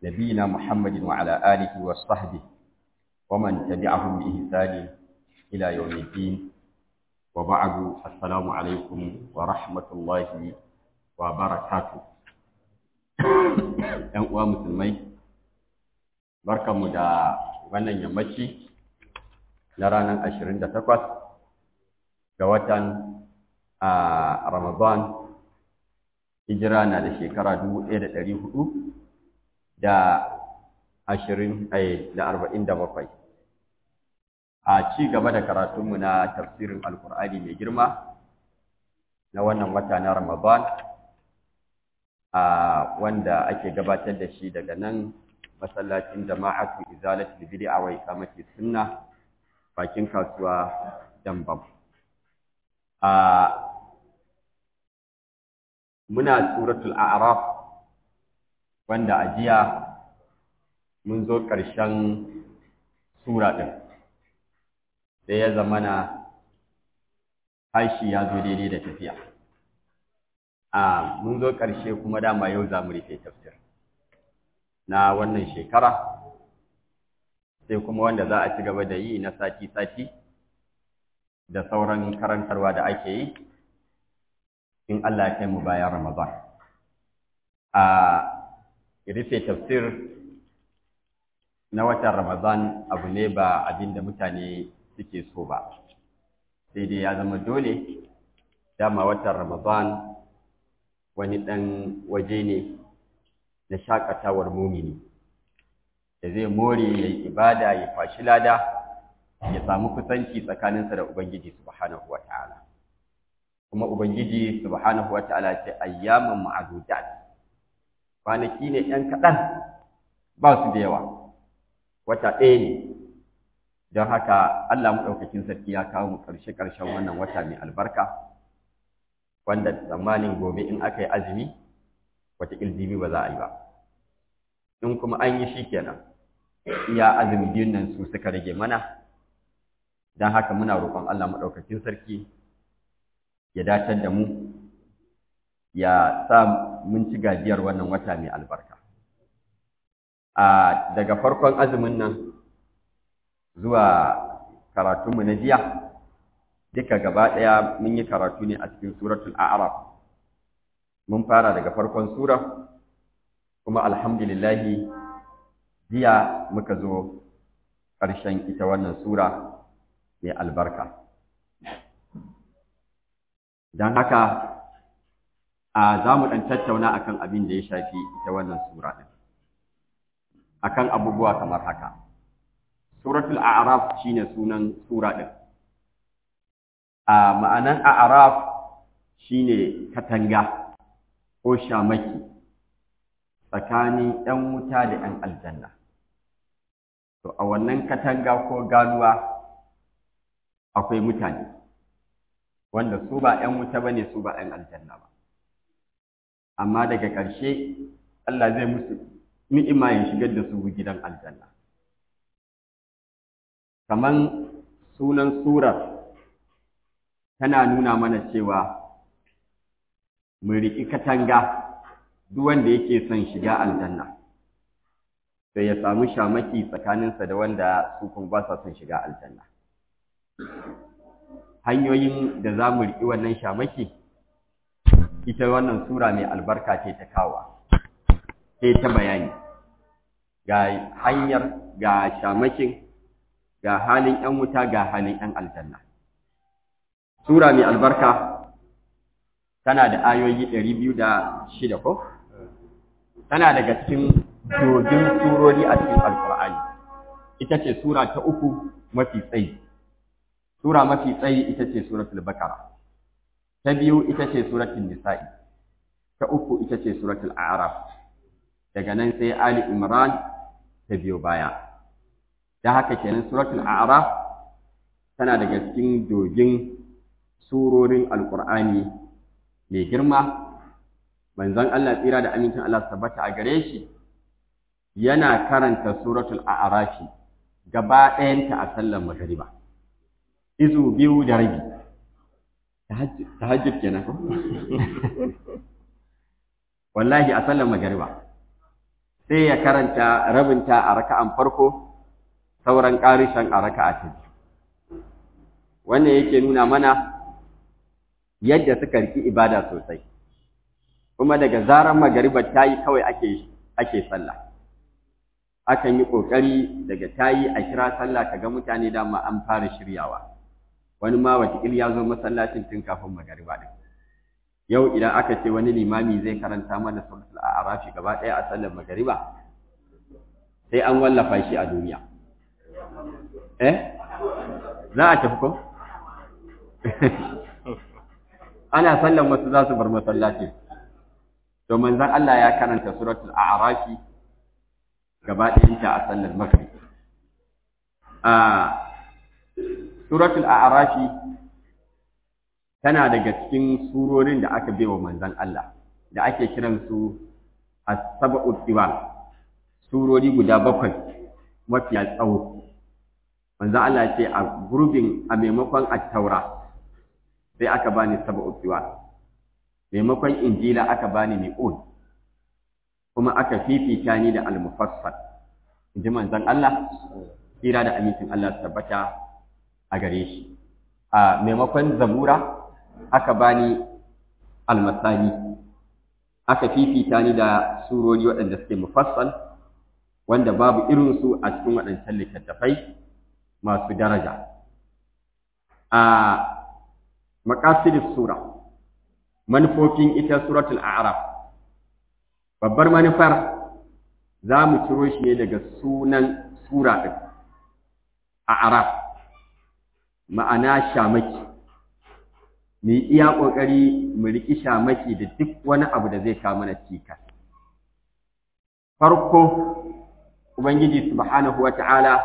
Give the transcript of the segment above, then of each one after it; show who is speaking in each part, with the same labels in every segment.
Speaker 1: نبينا محمد وعلى آله وصحبه ومن تبعهم بإحسان إلى يوم الدين وبعد السلام عليكم ورحمة الله وبركاته ‘Yan uwa musulmai, barkanmu da wannan yammaci na ranar ashirin da takwas ga watan a Ramadan, hijira na da shekara dubu ɗaya da ɗari hudu da ashirin da arba'in da bakwai. A ci gaba da karatunmu na tafsirin Alkur'ani mai girma na wannan wata na Ramadan, a wanda ake gabatar da shi daga nan masallacin jama'atu izalatul bid'a wa iqamati sunna bakin kasuwa Dambam. A muna suratul a'raf wanda a jiya mun zo ƙarshen sura ɗin sai ya zamana hashi ya zo daidai da tafiya a mun zo ƙarshe kuma dama yau za mu rufe tafsir na wannan shekara sai kuma wanda za a ci gaba da yi na sati-sati da sauran karantarwa da ake yi in Allah ya kai mu bayan Ramadan. A rufe tafsir na watan Ramadan abu ne ba abin da mutane suke so ba, sai dai ya zama dole dama watan Ramadan wani ɗan waje ne na shakatawar mumini da zai more ya yi ibada ya fashi lada ya samu kusanci tsakaninsa da Ubangiji subhanahu wa ta'ala. Kuma Ubangiji subhanahu wa ta'ala ce ayyaman ma'adudat kwanaki ne ‘yan kaɗan ba su da yawa, wata ɗaya ne, don haka Allah maɗaukakin sarki ya kawo mu ƙarshe-ƙarshen wannan wata mai albarka. wanda tsammanin gobe in aka yi azumi wata iljibi ba za a yi ba in kuma an yi shi kenan iya azumi biyun nan su suka rage mana don haka muna roƙon Allah maɗaukakin sarki ya dacar da mu ya sa mun ci gajiyar wannan wata mai albarka a daga farkon azumin nan zuwa karatunmu na jiya duka gaba ɗaya mun yi karatu ne a cikin suratul a'raf mun fara daga farkon sura kuma alhamdulillahi jiya muka zo ƙarshen ita wannan sura mai albarka don haka a za mu ɗan tattauna akan abin da ya shafi ita wannan sura ɗin akan abubuwa kamar haka suratul a'raf shine sunan sura ɗin a ma'anan a'raf shine katanga ko shamaki tsakanin 'yan wuta da 'yan aljanna to a wannan katanga ko ganuwa akwai mutane wanda su ba 'yan wuta bane su ba 'yan aljanna ba amma daga ƙarshe Allah zai musu ni'ima ya shigar da su gidan aljanna kaman sunan surar tana nuna mana cewa mu riƙi katanga duk wanda yake son shiga aljanna sai ya samu shamaki tsakaninsa da wanda su kuma ba sa son shiga aljanna hanyoyin da za mu riƙi wannan shamaki ita wannan sura mai albarka ce ta kawa sai ta bayani ga hanyar ga shamakin ga halin 'yan wuta ga halin 'yan aljanna Sura mai albarka tana da ayoyi ɗari biyu da shida ko? Tana daga cikin dogin surori a cikin Alƙur'ani. Ita ce Sura ta uku mafi tsayi. Sura mafi tsayi ita ce Suratul Bakara. Ta biyu ita ce Suratul Nisa'i. Ta uku ita ce Suratul A'raf. Daga nan sai Ali Imran ta biyo baya. Da haka kenan Suratul A'raf tana daga cikin dogin surorin alkur'ani mai girma manzon Allah tsira da amincin Allah tabbata a gare shi yana karanta suratul a'rafi gaba ɗayanta a sallar magariba izu biyu da rabi tahajjud kenan ko wallahi a sallar magariba sai ya karanta rabinta a raka'an farko sauran ƙarishan a raka'a ta biyu wannan yake nuna mana yadda suka riki ibada sosai kuma daga zarar magariba ta yi kawai ake ake sallah akan yi ƙoƙari daga ta yi a kira sallah kaga mutane dama an fara shiryawa wani ma watakil ya zo masallacin tun kafin magariba ɗin yau idan aka ce wani limami zai karanta mana suratul a'rafi gaba ɗaya a sallar magariba sai an wallafa shi a duniya eh za a tafi ko ana sallan wasu za su bar masallaci to manzon Allah ya karanta suratul a'rafi gaba ɗayanta a sallar maghrib a suratul a'rafi tana daga cikin surorin da aka baiwa manzon Allah da ake kiran su as-sab'u tiwal surori guda bakwai mafiya tsawo manzon Allah ce a gurbin a maimakon at-taura sai aka bani sab'u tiwal maimakon injila aka bani mi'un kuma aka fifita ni da al-mufassal inji manzon Allah kira da amincin Allah tabbata a gare shi a maimakon zabura aka bani almasani aka fifita ni da surori waɗanda suke mufassal wanda babu irinsu a cikin waɗancan littattafai masu daraja a maqasidus sura manufofin ita suratul a'raf babbar manufar za mu ciro shi ne daga sunan sura ɗin a'raf ma'ana shamaki mu iya ƙoƙari mu riƙi shamaki da duk wani abu da zai kawo mana cikas farko ubangiji subhanahu wata'ala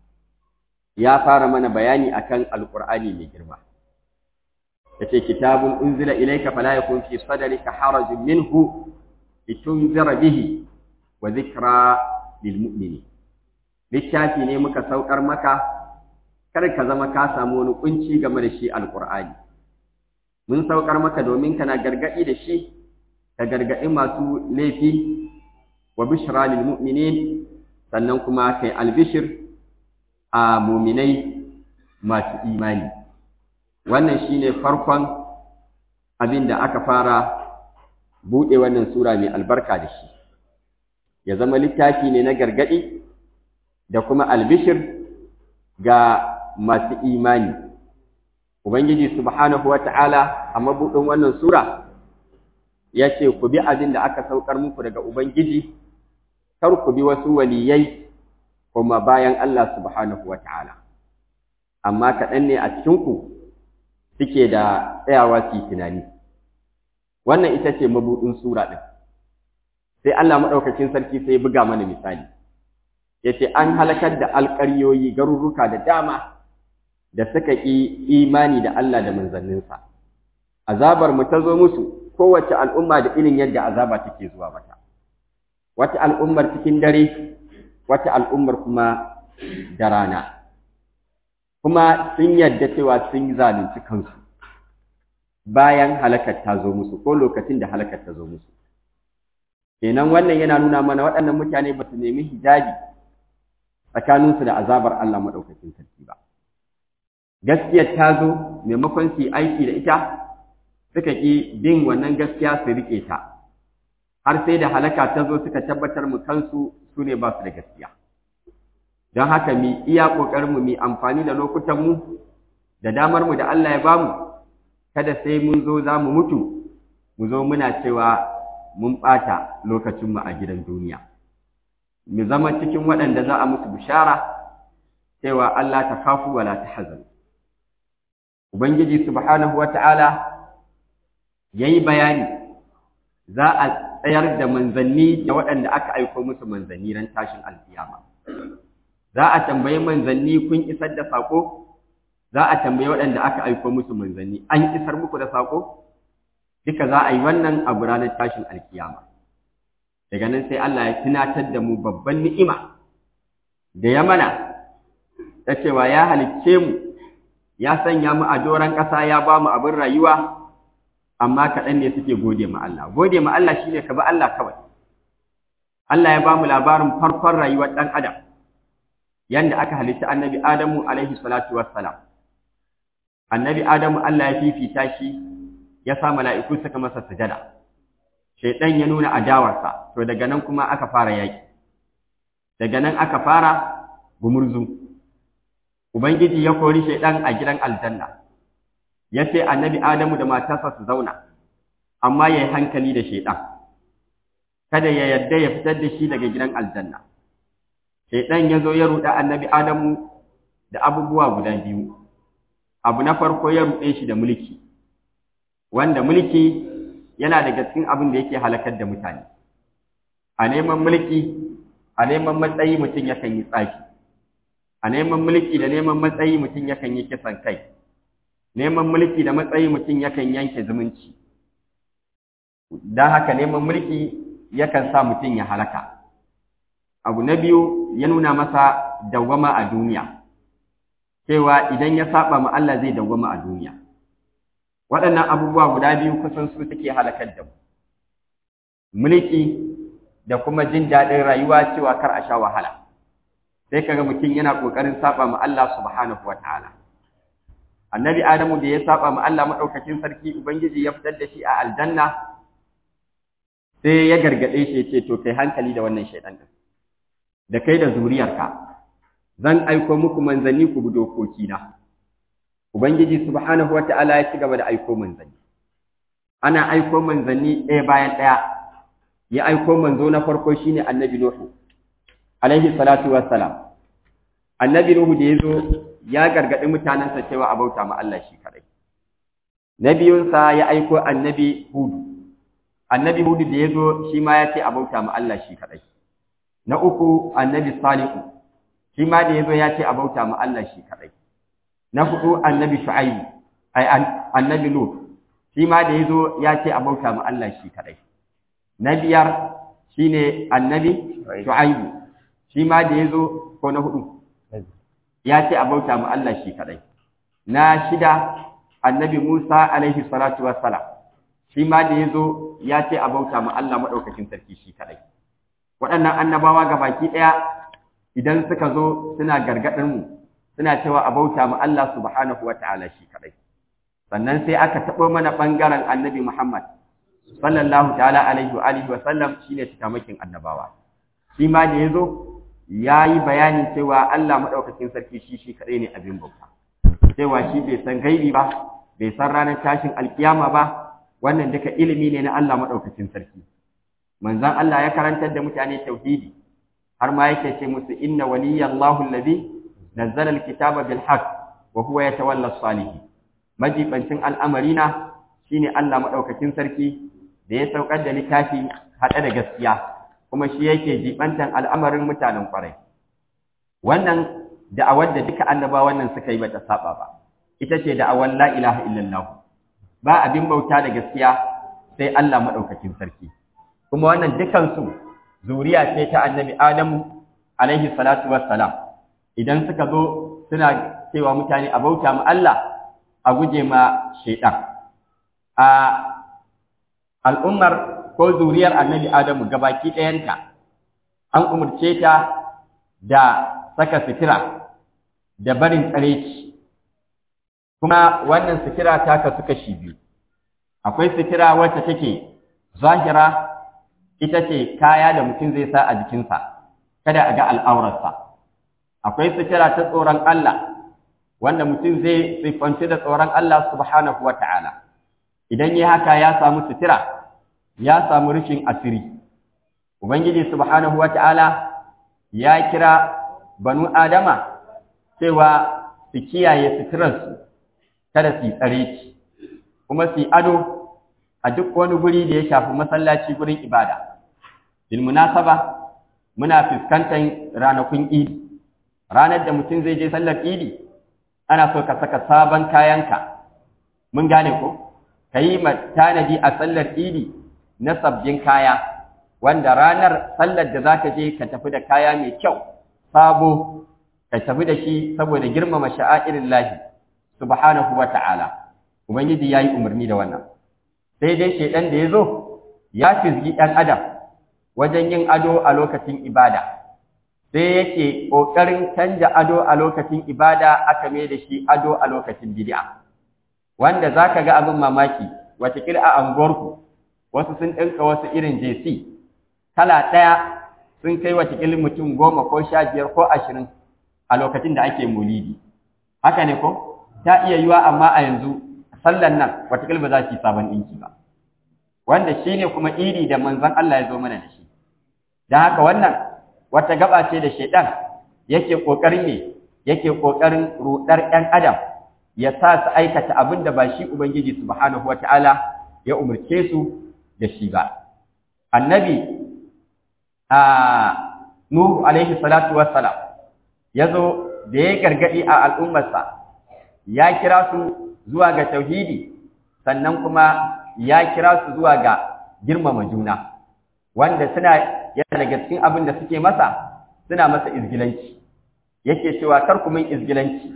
Speaker 1: ya fara mana bayani akan alƙur'ani mai girma yace kitabun unzila ilayka fala yakun fi sadrika harajun minhu litunzira bihi wa dhikra lil mu'minin littafi ne muka saukar maka kar ka zama ka samu wani kunci game da shi alqur'ani mun saukar maka domin kana gargadi da shi ka gargadi masu laifi wa bishra lil mu'minin sannan kuma kai albishir a mu'minai masu imani wannan shine farkon abin da aka fara buɗe wannan sura mai albarka da shi ya zama littafi ne na gargaɗi da kuma albishir ga masu imani ubangiji subhanahu wata'ala a mabuɗin wannan sura ya ce ku bi abin da aka saukar muku daga ubangiji kar ku bi wasu waliyai kuma bayan Allah subhanahu wata'ala amma kaɗan ne a cikinku suke da tsayawa su tunani wannan ita ce mabuɗin sura ɗin sai Allah maɗaukacin sarki sai buga mana misali ya ce an halakar da alƙaryoyi garurruka da dama da suka ƙi imani da Allah da manzanninsa azabar mu ta zo musu kowace al'umma da irin yadda azaba take zuwa mata wata al'ummar cikin dare wata al'ummar kuma da rana kuma sun yadda cewa sun zalunci kansu bayan halakar ta zo musu ko lokacin da halakar ta zo musu kenan wannan yana nuna mana waɗannan mutane ba su nemi hijabi tsakaninsu da azabar Allah maɗaukakin sarki ba gaskiyar ta zo maimakon su yi aiki da ita suka ƙi bin wannan gaskiya su riƙe ta har sai da halaka ta zo suka tabbatar mu kansu su ne ba su da gaskiya don haka mi iya ƙoƙarinmu mi amfani da lokutanmu da damarmu da Allah ya bamu kada sai mun zo za mu mutu mu zo muna cewa mun ɓata lokacinmu a gidan duniya mu zama cikin waɗanda za a musu bishara cewa Allah ta kafu wala ta hazan Ubangiji subhanahu wata'ala ya yi bayani za a tsayar da manzanni da waɗanda aka aiko musu manzanni ran tashin alkiyama. za a tambayi manzanni kun isar da sako za a tambayi waɗanda aka aiko musu manzanni an isar muku da sako duka za a yi wannan abu ranar tashin alkiyama daga nan sai Allah ya tunatar da mu babban ni'ima da ya mana ta cewa ya halicce mu ya sanya mu a doron ƙasa ya ba mu abin rayuwa amma kaɗan ne suke gode ma Allah gode ma Allah shine ka bi Allah kawai Allah ya ba mu labarin farkon rayuwar ɗan adam yanda aka halitta annabi Adamu alaihi salatu wassalam annabi Adamu Allah ya fifita shi ya sa mala'iku suka masa sujada shaidan ya nuna adawarsa to daga nan kuma aka fara yaki daga nan aka fara gumurzu ubangiji ya kori shaidan a gidan aljanna ya ce annabi Adamu da matarsa su zauna amma ya yi hankali da shaidan kada ya yarda ya fitar da shi daga gidan aljanna shaidan ya zo ya ruɗa annabi Adamu da abubuwa guda biyu abu na farko ya ruɗe shi da mulki wanda mulki yana daga cikin abin da yake halakar da mutane a neman mulki a neman matsayi mutum yakan yi tsaki a neman mulki da neman matsayi mutum yakan yi kisan kai neman mulki da matsayi mutum yakan yanke zumunci don haka neman mulki yakan sa mutum ya halaka abu na biyu ya nuna masa dawwama a duniya cewa idan ya saba ma Allah zai dawwama a duniya waɗannan abubuwa guda biyu kusan su take halakar da mu mulki da kuma jin daɗin rayuwa cewa kar a sha wahala sai kaga mutum yana ƙoƙarin saba ma Allah subhanahu wataala annabi adamu da ya saba ma Allah madaukakin sarki ubangiji ya fitar da shi a aljanna sai ya gargaɗe shi ya ce to kai hankali da wannan shaidan din da kai da zuriyarka zan aiko muku manzanni ku bi dokokina ubangiji subhanahu wata'ala ya ci gaba da aiko manzanni ana aiko manzanni ɗaya bayan ɗaya ya aiko manzo na farko shine annabi nuhu alaihi salatu wassalam annabi nuhu da yazo ya gargaɗi mutanensa cewa a bauta ma Allah shi kadai na biyunsa ya aiko annabi hudu annabi hudu da yazo shi ma ya ce a bauta ma Allah shi kadai na uku annabi salihu shi ma da yazo ya ce a bauta ma Allah shi kadai na hudu annabi shu'aibu ai annabi lut shi ma da yazo ya ce a bauta ma Allah shi kadai na biyar shine annabi shu'aibu shi ma da yazo ko na hudu ya ce a bauta ma Allah shi kadai na shida annabi Musa alaihi salatu wassalam shi ma da yazo ya ce a bauta ma Allah madaukakin sarki shi kadai waɗannan annabawa gabaki ɗaya idan suka zo suna gargaɗin mu suna cewa a bauta ma Allah subhanahu wa ta'ala shi kadai sannan sai aka taɓo mana ɓangaren annabi Muhammad sallallahu ta'ala alaihi wa alihi wa sallam shine cikamakin annabawa shi ma da yazo yayi bayanin cewa Allah madaukakin sarki shi shi kadai ne abin bauta cewa shi bai san gaibi ba bai san ranar tashin alkiyama ba wannan duka ilimi ne na Allah madaukakin sarki manzon Allah ya karantar da mutane tauhidi har ma yake ce musu inna waliyallahu alladhi nazzala alkitaba bil haqq wa huwa yatawalla as-salihin majibancin al'amarina shine Allah madaukakin sarki da ya saukar da littafi hada da gaskiya kuma shi yake jibantan al'amarin mutanen kwarai wannan da'awar da duka annabawan nan suka yi bata saba ba ita ce da'awar la ilaha illallah ba abin bauta da gaskiya sai Allah madaukakin sarki kuma wannan dukan su zuriya ce ta annabi Adamu alaihi salatu wassalam idan suka zo suna cewa mutane a bauta ma Allah a guje ma shaidan a al'ummar ko zuriyar annabi Adamu gabaki ɗayanta an umarce ta da saka sitira da barin tsareci kuma wannan sitira ta kasu kashi biyu akwai sitira wacce take zahira ita ce kaya da mutum zai sa a jikinsa kada a ga al'aurarsa akwai sitira ta tsoron Allah wanda mutum zai siffanci da tsoron Allah subhanahu wa ta'ala idan yi haka ya samu sitira ya samu rufin asiri ubangiji subhanahu wa ta'ala ya kira banu adama cewa su kiyaye suturarsu kada su yi tsare ci kuma su yi ado a duk wani guri da ya shafi masallaci gurin ibada bil munasaba muna fuskantar ranakun idi ranar da mutum zai je sallar idi ana so ka saka sabon kayanka mun gane ko ka yi tanadi a sallar idi na sabbin kaya wanda ranar sallar da zaka je ka tafi da kaya mai kyau sabo ka tafi da shi saboda girmama sha'airin lahi subhanahu wa ta'ala ubangiji yayi umarni da wannan sai dai shedan da yazo ya fizgi ɗan adam wajen yin ado a lokacin ibada sai yake ƙoƙarin canja ado a lokacin ibada aka mai da shi ado a lokacin bid'a wanda za ka ga abin mamaki watakila a anguwarku wasu sun ɗinka wasu irin jc kala ɗaya sun kai watakila mutum goma ko sha biyar ko ashirin a lokacin da ake mulidi haka ne ko ta iya yiwa amma a yanzu sallan nan watakila ba za su yi sabon ɗinki ba wanda shi ne kuma iri da manzon Allah ya zo mana da shi don haka wannan wata gaba ce da shaidan yake ƙoƙarin ne yake ƙoƙarin ruɗar ‘yan adam ya sa su aikata abin da ba shi Ubangiji subhanahu wata'ala ya umarce su da shi ba. Annabi a Nuhu alaihi salatu wassalam ya zo da ya gargaɗi a al'ummarsa ya kira su zuwa ga tauhidi sannan kuma ya kira su zuwa ga girmama juna wanda suna yana daga cikin abin da suke masa suna masa izgilanci yake cewa kar ku min izgilanci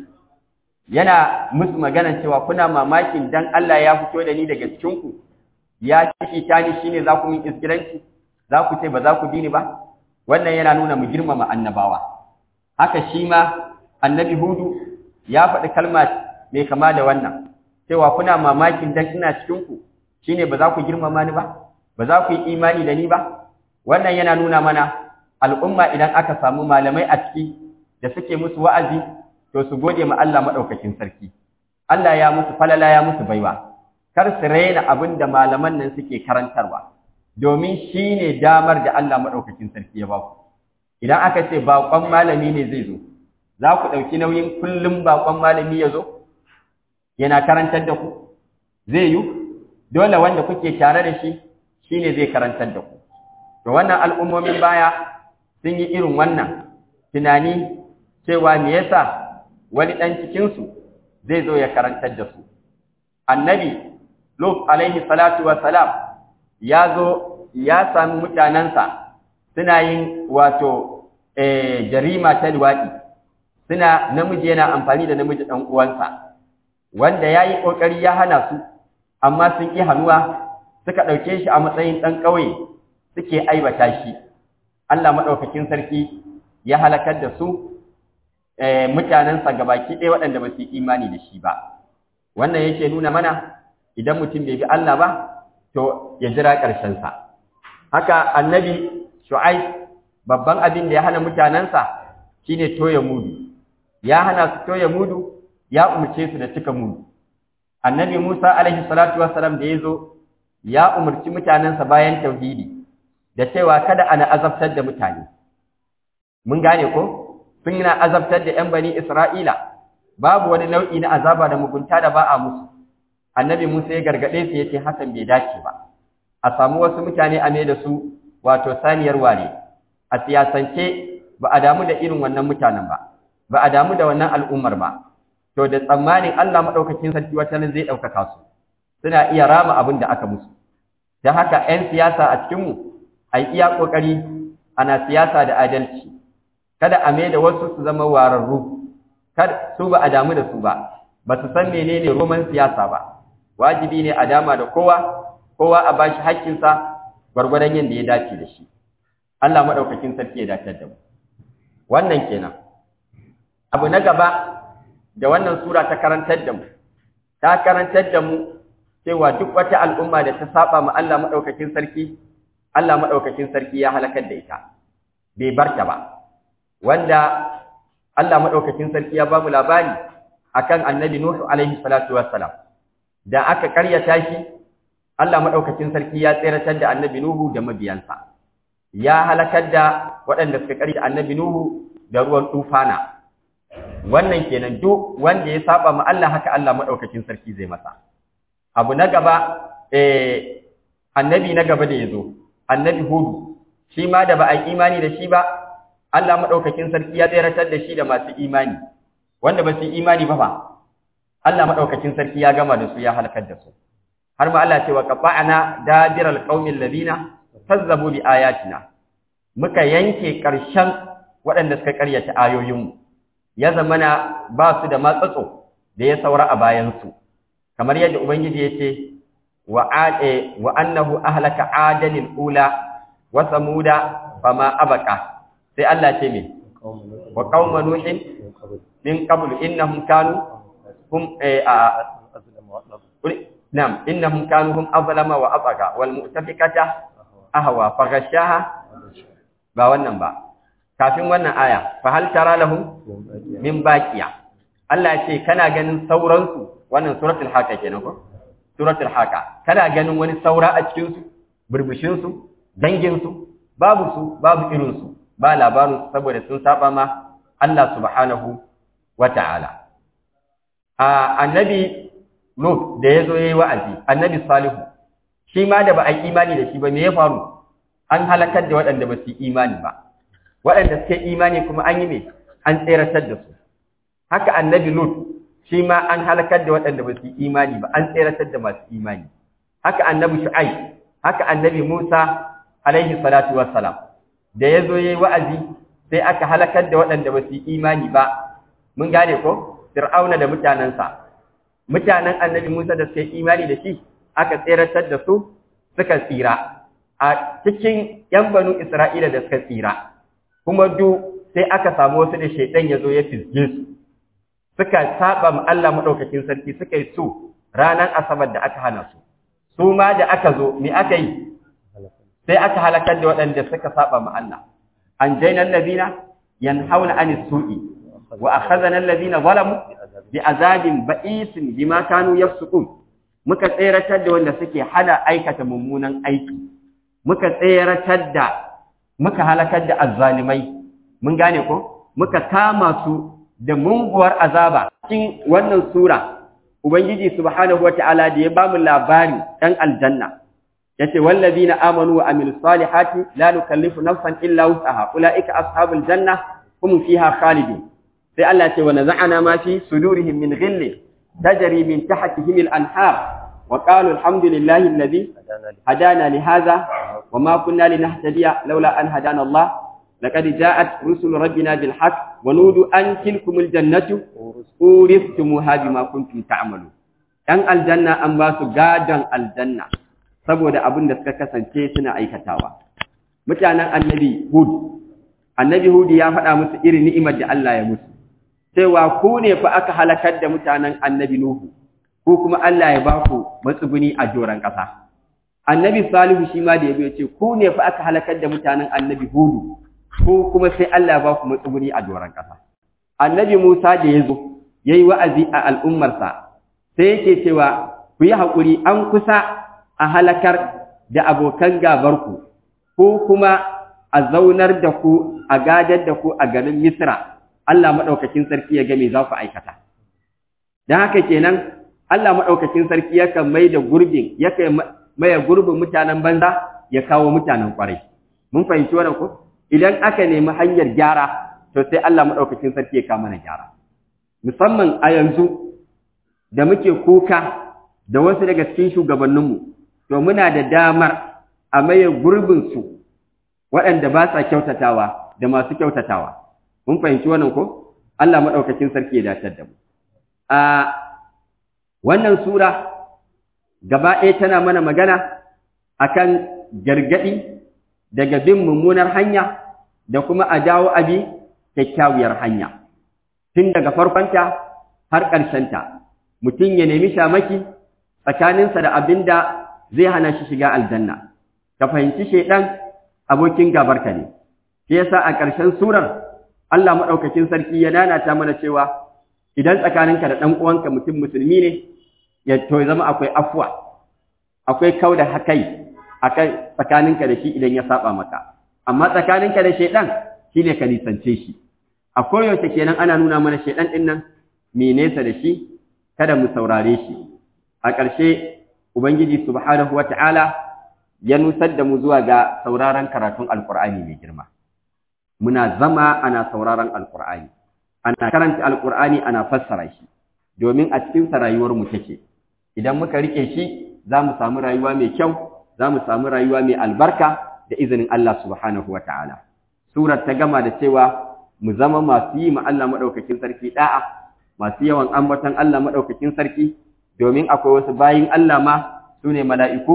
Speaker 1: yana musu magana cewa kuna mamakin dan Allah ya fito da ni daga cikin ku ya ciki ta ni shine za ku min izgilanci za ku ce ba za ku dini ba wannan yana nuna mu girmama annabawa haka shi ma annabi hudu ya faɗi kalma mai kama da wannan cewa kuna mamakin dan ina cikin ku shine ba za ku girmama ni ba ba za ku yi imani da ni ba wannan yana nuna mana al'umma idan aka samu malamai a ciki da suke musu wa'azi to su gode ma Allah madaukakin sarki Allah ya musu falala ya musu baiwa kar su raina abin da malaman nan suke karantarwa domin shine damar da Allah madaukakin sarki ya ba ku idan aka ce baƙon malami ne zai zo za ku ɗauki nauyin kullum baƙon malami ya zo yana karantar da ku zai yi dole wanda kuke tare da shi shine zai karantar da ku to wannan al'ummomin baya sun yi irin wannan tunani cewa me yasa wani ɗan cikinsu zai zo ya karantar da su annabi lut alaihi salatu wa salam ya zo ya sami mutanensa suna yin wato jarima ta luwaɗi suna namiji yana amfani da namiji ɗan uwansa wanda ya yi ƙoƙari ya hana su amma sun ƙi hannuwa suka ɗauke shi a matsayin ɗan ƙauye suke aibata shi Allah maɗaukakin sarki ya halakar da su mutanensa gabaki ɗaya waɗanda ba su yi imani da shi ba wannan yake nuna mana idan mutum bai bi Allah ba to ya jira ƙarshensa haka annabi shu'aib babban abin da ya hana mutanensa shine toya mudu ya hana su toya mudu ya umarce su da cika mudu annabi Musa alaihi salatu wassalam da ya zo ya umarci mutanensa bayan tauhidi da cewa kada ana azabtar da mutane mun gane ko sun na azabtar da 'yan bani Isra'ila babu wani nau'i na azaba da mugunta da ba a musu annabi Musa ya gargaɗe su yace hakan bai dace ba a samu wasu mutane a mai da su wato saniyar ware a siyasance ba a damu da irin wannan mutanen ba ba a damu da wannan al'ummar ba to da tsammanin Allah madaukakin sarki wata nan zai ɗaukaka su suna iya rama abin da aka musu don haka 'yan siyasa a cikinmu a yi iya ƙoƙari ana siyasa da adalci kada a mai da wasu su zama wararru kada su ba a damu da su ba ba su san menene roman siyasa ba wajibi ne a dama da kowa kowa a bashi haƙƙinsa gwargwadon yadda ya dace da shi Allah maɗaukakin sarki ya dace da mu wannan kenan abu na gaba da wannan sura ta karantar da mu ta karantar da mu cewa duk wata al'umma da ta saba ma Allah maɗaukakin sarki Allah maɗaukakin sarki ya halakar da ita bai barta ba wanda Allah maɗaukakin sarki ya ba mu labari akan annabi Nuhu alaihi salatu wassalam da aka karyata shi Allah maɗaukakin sarki ya tseratar da annabi Nuhu da mabiyansa ya halakar da waɗanda suka karyata annabi Nuhu da ruwan tufana wannan kenan duk wanda ya saba ma Allah haka Allah maɗaukakin sarki zai masa abu na gaba eh annabi na gaba da yazo annabi Hudu shi ma da ba a imani da shi ba Allah maɗaukakin sarki ya tseratar da shi da masu imani wanda ba su yi imani ba fa Allah maɗaukakin sarki ya gama da su ya halakar da su har ma Allah ce wa qata'na dabiral qaumil ladina kazzabu bi ayatina muka yanke ƙarshen waɗanda suka ƙaryata ayoyinmu ya zamana ba su da matsatso da ya saura a bayansu kamar yadda ubangiji ya ce wa ade wa annahu ahlaka adanil ula wa samuda fama abqa sai Allah ce me wa qauma nuhin min qablu innahum kanu hum نعم إنهم كانوا هم أظلم وأطغى والمؤتفكة أهوى فغشاها ba wannan ba kafin wannan aya fa hal tara lahum min baqiya Allah ce kana ganin sauransu wannan suratul haqa kenan ko suratul haqa kana ganin wani saura a cikin su burbushin su dangin su babu su babu irin su ba labarin su saboda sun saba ma Allah subhanahu wata'ala a annabi Lut da yazo yayi wa'azi annabi Salihu shi ma da ba a imani da shi ba me ya faru an halakar da waɗanda ba su yi imani ba waɗanda suka yi imani kuma an yi ne an tseratar da su haka annabi lut shi ma an halakar da waɗanda ba su yi imani ba an tseratar da masu imani haka annabi shu'ai haka annabi musa alaihi salatu wassalam da ya zo yayi wa'azi sai aka halakar da waɗanda ba su yi imani ba mun gane ko fir'auna da mutanensa mutanen annabi musa da suka yi imani da shi aka tseratar da su suka tsira a cikin ‘yan banu Isra'ila da suka tsira, kuma du sai aka samu wasu da shaidan ya zo ya fizge su, suka saba ma Allah maɗaukakin sarki suka yi su ranar Asabar da aka hana su, su ma da aka zo, me aka yi? Sai aka halakar da waɗanda suka saba ma Allah. An jainan labina, yan hauna an su'i, wa a hazanan labina zalamu, bi azabin ba'isin bi ma kanu yafsukun. Muka tseratar da wanda suke hana aikata mummunan aiki. muka tseratar da muka halakar da azzalimai mun gane ko muka kama su da munguwar azaba cikin wannan sura ubangiji subhanahu wataala da ya bamu labari dan aljanna yace wallazina amanu wa amilus salihati la nukallifu nafsan illa wus'aha ulaika ashabul janna hum fiha khalidun sai Allah ya ce wa naza'ana ma fi sudurihim min ghillin tajri min tahtihim al-anhar وقالوا الحمد لله الذي هدانا لهذا وما كنا لنهتدي لولا أن هدانا الله لقد جاءت رسل ربنا بالحق ونودوا أن تلكم الجنة أورثتموها بما كنتم تعملون أن الجنة أن باسوا غادا الجنة saboda abin da suka kasance suna aikatawa mutanen annabi hud annabi hud ya faɗa musu irin ni'imar da Allah ya musu cewa ku ne fa aka halakar da mutanen annabi nuhu ko kuma Allah ya ba ku matsuguni a doron ƙasa. Annabi Salihu shi ma da ya ce, ku ne fa aka halakar da mutanen annabi Hudu, ko kuma sai Allah ya ba ku matsuguni a doron ƙasa. Annabi Musa da ya zo, ya yi wa'azi a al'ummarsa, sai yake cewa, ku yi haƙuri an kusa a halakar da abokan gabarku, ko kuma a zaunar da ku, a gadar da ku a garin Misra, Allah maɗaukakin sarki ya game za ku aikata. Don haka kenan, Allah maɗaukakin sarki yakan mai da gurbin, yakan maye gurbin mutanen banza ya kawo mutanen ƙwarai. Mun fahimci wannan ko? Idan aka nemi hanyar gyara, to sai Allah maɗaukakin sarki ya kawo mana gyara. Musamman a yanzu da muke kuka da wasu daga cikin shugabanninmu, to muna da damar a maye gurbinsu waɗanda ba sa kyautatawa da masu kyautatawa. Mun fahimci wannan ko? Allah maɗaukakin sarki ya dace da mu. A wannan sura gaba ɗaya tana mana magana akan gargaɗi daga bin mummunar hanya da kuma a dawo abi kyakkyawar hanya tun daga farkonta har ƙarshenta mutum ya nemi shamaki tsakaninsa da abin da zai hana shi shiga aljanna ka fahimci shaidan abokin gabarka ne shi yasa a ƙarshen surar Allah maɗaukakin sarki ya nanata mana cewa idan tsakaninka da ɗan uwanka mutum musulmi ne ya to zama akwai afwa akwai kau da hakai akan tsakaninka da shi idan ya saba maka amma tsakaninka da shaidan shine ka nisance shi a koyaushe kenan ana nuna mana shaidan din nan me nesa da shi kada mu saurare shi a ƙarshe ubangiji subhanahu wata'ala ya nusar da mu zuwa ga sauraron karatun alqur'ani mai girma muna zama ana sauraron alqur'ani ana karanta alqur'ani ana fassara shi domin a cikin sa rayuwar mu take idan muka rike shi za mu samu rayuwa mai kyau za mu samu rayuwa mai albarka da izinin Allah subhanahu wata'ala surar ta gama da cewa mu zama masu yi ma Allah madaukakin sarki da'a masu yawan ambaton Allah madaukakin sarki domin akwai wasu bayin Allah ma sune mala'iku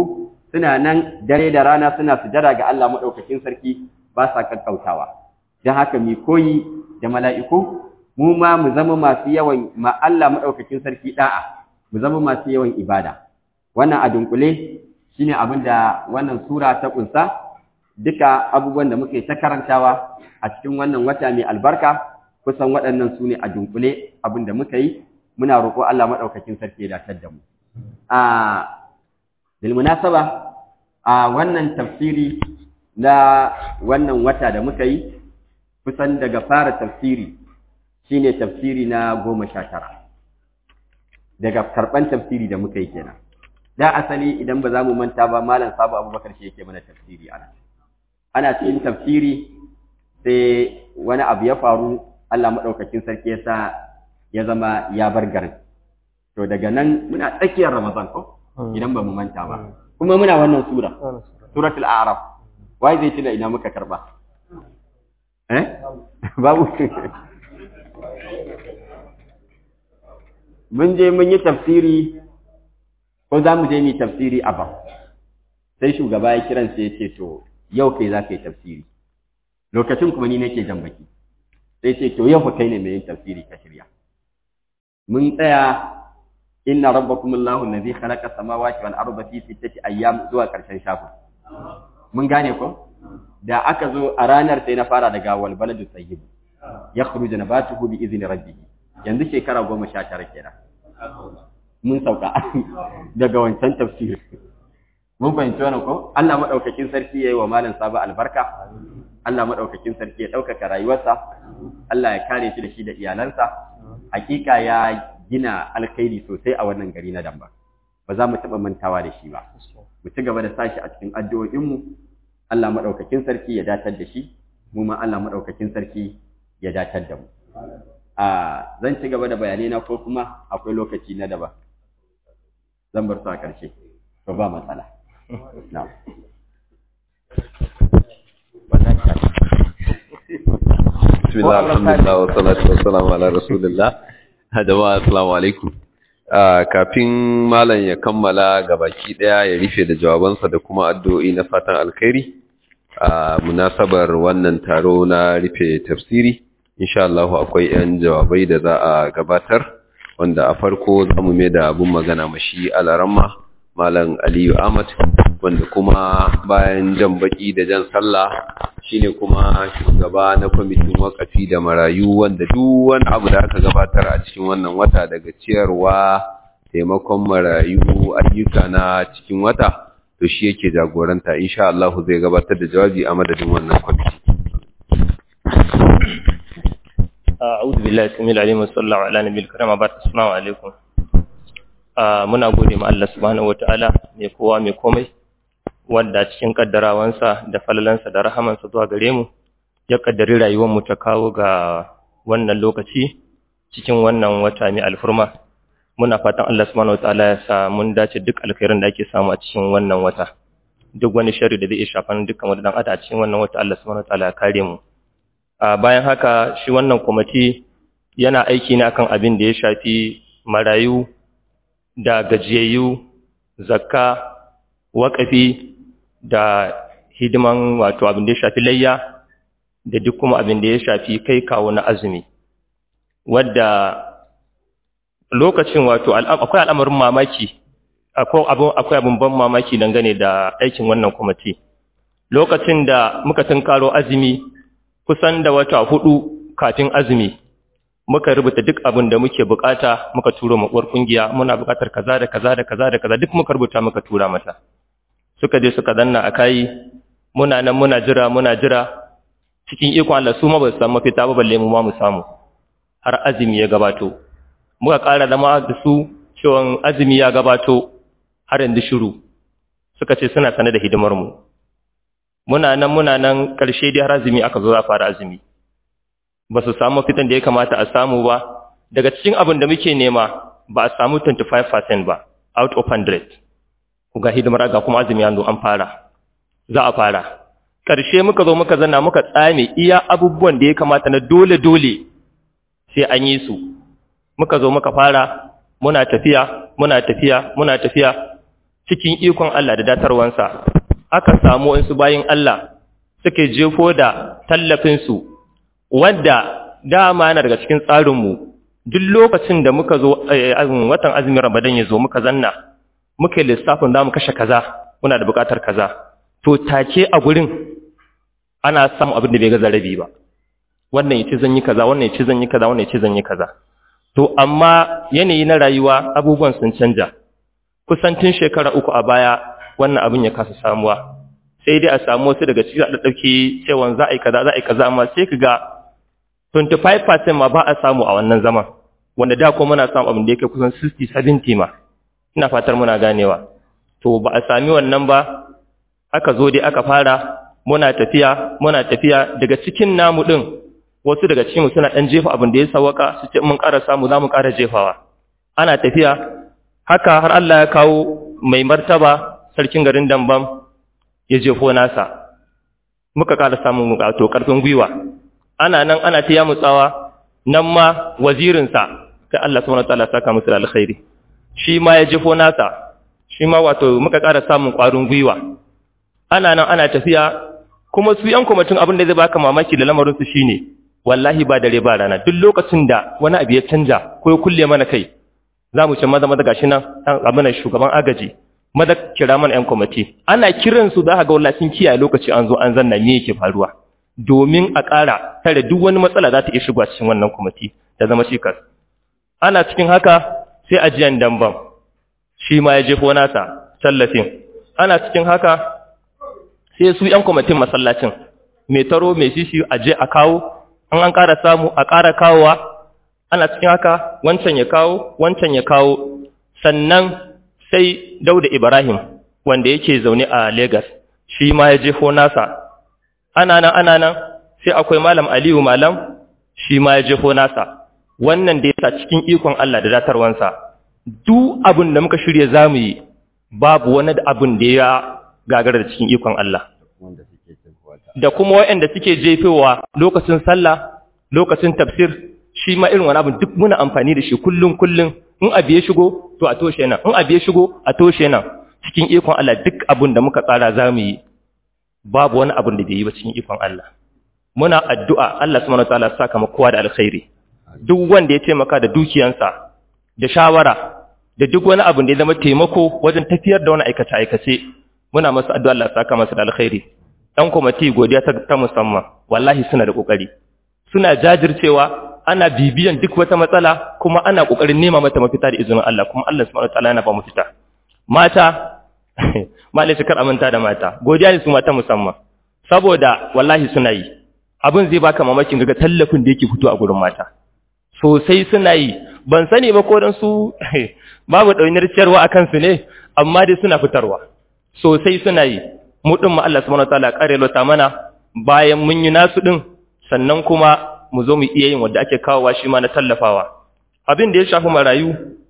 Speaker 1: suna nan dare da rana suna sujada ga Allah madaukakin sarki ba sa kakkautawa dan haka mi koyi da mala'iku mu ma mu zama masu yawan ma Allah madaukakin sarki da'a mu zama masu yawan ibada wannan a dunkule shine abin da wannan sura ta kunsa duka abubuwan da muke ta karantawa a cikin wannan wata mai albarka kusan waɗannan su ne a dunkule abin da muka yi muna roƙo Allah maɗaukakin sarki ya datar da mu a bilmunasaba a wannan tafsiri na wannan wata da muka yi kusan daga fara tafsiri shine tafsiri na goma sha tara daga karɓan tafsiri da muka yi kenan da asali idan ba za mu manta ba malam sabu abubakar shi yake mana tafsiri ana ana cikin tafsiri sai wani abu ya faru Allah maɗaukakin sarki ya sa ya zama ya bar garin to daga nan muna tsakiyar ramadan ko idan ba mu manta ba kuma muna wannan sura suratul a'raf wai zai tuna ina muka karba eh babu mun je mun yi tafsiri ko za mu je mu tafsiri a ba sai shugaba ya kiran sai ya ce to yau kai za ka yi tafsiri lokacin kuma ni nake jan baki sai ce to yau fa kai ne mai yin tafsiri ka shirya mun tsaya inna rabbakum allahu allazi khalaqa samawati wal arda fi sittati ayyam zuwa karshen shafin mun gane ko da aka zo a ranar sai na fara daga wal baladu tayyib yakhruju nabatuhu bi izni rabbih yanzu shekara goma sha tara kenan mun sauka daga wancan tafsiri mun fahimci wannan ko Allah madaukakin sarki yayi wa malam Sabo albarka Allah madaukakin sarki ya ɗaukaka rayuwarsa Allah ya kare shi da shi da iyalansa hakika ya gina alkhairi sosai a wannan gari na Damba ba za mu taɓa mantawa da shi ba mu ci gaba da sashi a cikin addu'o'inmu Allah madaukakin sarki ya datar da shi mu ma Allah madaukakin sarki ya datar da mu a zan ci gaba da bayanai na ko kuma akwai lokaci na daba zan bar su a ƙarshe to ba matsala na'am
Speaker 2: بسم الله الحمد لله والصلاة والسلام على رسول الله jama'a assalamu alaikum kafin malam ya kammala gabaki daya ya rufe da jawabansa da kuma addu'o'i na fatan alkhairi a munasabar wannan taro na rufe tafsiri insha Allah akwai yan jawabai da za a gabatar wanda a farko zamu mai da abun magana mashi alaramma malam Aliyu Ahmad wanda kuma bayan jan baki da jan sallah shine kuma shugaba na kwamitin wakafi da marayu wanda duk wani abu da aka gabatar a cikin wannan wata daga ciyarwa taimakon marayu ayyuka na cikin wata to shi yake jagoranta insha Allah zai gabatar da jawabi a madadin wannan kwamiti
Speaker 3: أعوذ بالله السميع العليم وصلى الله على نبي الكريم وبعد السلام عليكم muna gode ma Allah subhanahu wataala mai kowa mai komai wanda cikin kaddarawansa da falalansa da rahamansa zuwa gare mu ya kaddari rayuwar mu ta kawo ga wannan lokaci cikin wannan wata mai alfurma muna fatan Allah subhanahu wataala ya sa mun dace duk alkhairin da ake samu a cikin wannan wata duk wani sharri da zai iya shafan dukkan wani dan adam a cikin wannan wata Allah subhanahu wataala ya kare mu a bayan haka shi wannan kwamiti yana aiki ne akan abin da ya shafi marayu da gajiyayyu zakka waƙafi da hidiman wato abin da ya shafi layya da duk kuma abin da ya shafi kai kawo na azumi wadda lokacin wato akwai al'amarin mamaki akwai abin ban mamaki dangane da aikin wannan kwamiti lokacin da muka tunkaro azumi kusan da wata hudu kafin azumi muka rubuta duk abin da muke bukata muka turo makwar kungiya muna bukatar kaza da kaza da kaza da kaza duk muka rubuta muka tura mata suka je suka danna a kai muna nan muna jira muna jira cikin ikon Allah su ma ba su samu mafita ba balle mu ma mu samu har azumi ya gabato muka ƙara zama da su cewa azumi ya gabato har yanzu shiru suka ce suna sane da hidimar mu muna nan muna nan ƙarshe dai har azumi aka zo za fara azumi ba su samu fitan da ya kamata a samu ba daga cikin abin da muke nema ba a samu 25% ba out of 100 ku ga hidimar ga kuma azumi yanzu an fara za a fara ƙarshe muka zo muka zanna muka tsame iya abubuwan da ya kamata na dole-dole sai an yi su muka zo muka fara muna tafiya muna tafiya muna tafiya cikin ikon Allah da datarwansa aka samu wasu bayin Allah suke jefo da tallafinsu wanda dama yana daga cikin tsarinmu duk lokacin da muka zo watan azumin ramadan ya zo muka zanna muka yi lissafin za mu kashe kaza muna da buƙatar kaza to take a gurin ana samun abin da bai ga zarabi ba wannan yace zan yi kaza wannan yace zan yi kaza wannan yace zan yi kaza to amma yanayi na rayuwa abubuwan sun canja kusantin shekara uku a baya wannan abin ya kasa samuwa sai dai a samu wasu daga cikin da dauke cewa za a yi kaza za a yi kaza amma sai kaga 25% ma ba a samu a wannan zaman wanda da ko muna samu abin da yake kusan 60 70 ma ina fatar muna ganewa to ba a sami wannan ba aka zo dai aka fara muna tafiya muna tafiya daga cikin namu din wasu daga cikin suna dan jefa abin da ya sawaka su ce mun ƙara samu za mu ƙara jefawa ana tafiya haka har Allah ya kawo mai martaba sarkin garin Dambam ya jefo nasa muka ƙara samun to ƙarfin gwiwa ana nan ana ta yamutsawa nan ma wazirinsa sai Allah subhanahu wataala saka musu da alkhairi shi ma ya jefo nasa shi ma wato muka ƙara samun ƙwarin gwiwa ana nan ana tafiya kuma su yan kwamitin abin da zai baka mamaki da lamarinsu shine wallahi ba dare ba rana duk lokacin da wani abu ya canja ko ya kulle mana kai za mu ce maza maza gashi nan abin shugaban agaji maza kira mana yan kwamiti ana kiran su za ka ga wallahi sun kiyaye lokaci an zo an zanna me yake faruwa domin a ƙara tare duk wani matsala za ta iya shigowa cikin wannan kwamiti ta zama cikas ana cikin haka sai ajiyan damban shi ma ya jefo nasa tallafin ana cikin haka sai su ‘yan kwamitin masallacin mai taro mai shishi a je a kawo an an ƙara samu a ƙara kawowa ana cikin haka wancan ya kawo wancan ya kawo sannan sai dauda ibrahim wanda yake zaune a Legas shi ma ya jefo nasa ana nan ana nan sai akwai malam aliyu malam shi ma ya jefo nasa wannan da yasa cikin ikon Allah da datarwansa duk abin da muka shirya zamu yi babu wani abin da ya gagara da cikin ikon Allah. Da kuma waɗanda suke jefewa lokacin sallah, lokacin tafsir, shi ma irin wani abin duk muna amfani da shi kullum kullum in abu ya shigo to a toshe nan, in abu ya shigo a toshe nan. Cikin ikon Allah duk abin da muka tsara za mu yi, babu wani abin da bai yi ba cikin ikon Allah. Muna addu'a Allah subhanahu wa ta'ala saka mu kowa da alkhairi. Duk wanda ya taimaka da dukiyansa, da shawara, da duk wani abin da ya zama taimako wajen tafiyar da wani aikace-aikace muna masu addu'a Allah saka masu da alkhairi ɗan kwamati godiya ta musamman wallahi suna da ƙoƙari suna jajircewa ana bibiyan duk wata matsala kuma ana ƙoƙarin nema mata mafita da izinin Allah kuma Allah subhanahu wataala yana ba mu fita mata malai kar aminta da mata godiya ne su mata musamman saboda wallahi suna yi abin zai baka mamakin ga tallafin da yake fito a gurin mata sosai suna yi ban sani ba ko dan su babu ɗaunar ciyarwa a kansu ne amma dai suna fitarwa sosai suna yi mu ɗin ma Allah subhanahu wataala kare lota mana bayan mun yi nasu ɗin sannan kuma mu zo mu iya yin wanda ake kawowa shi ma na tallafawa abin da ya shafi marayu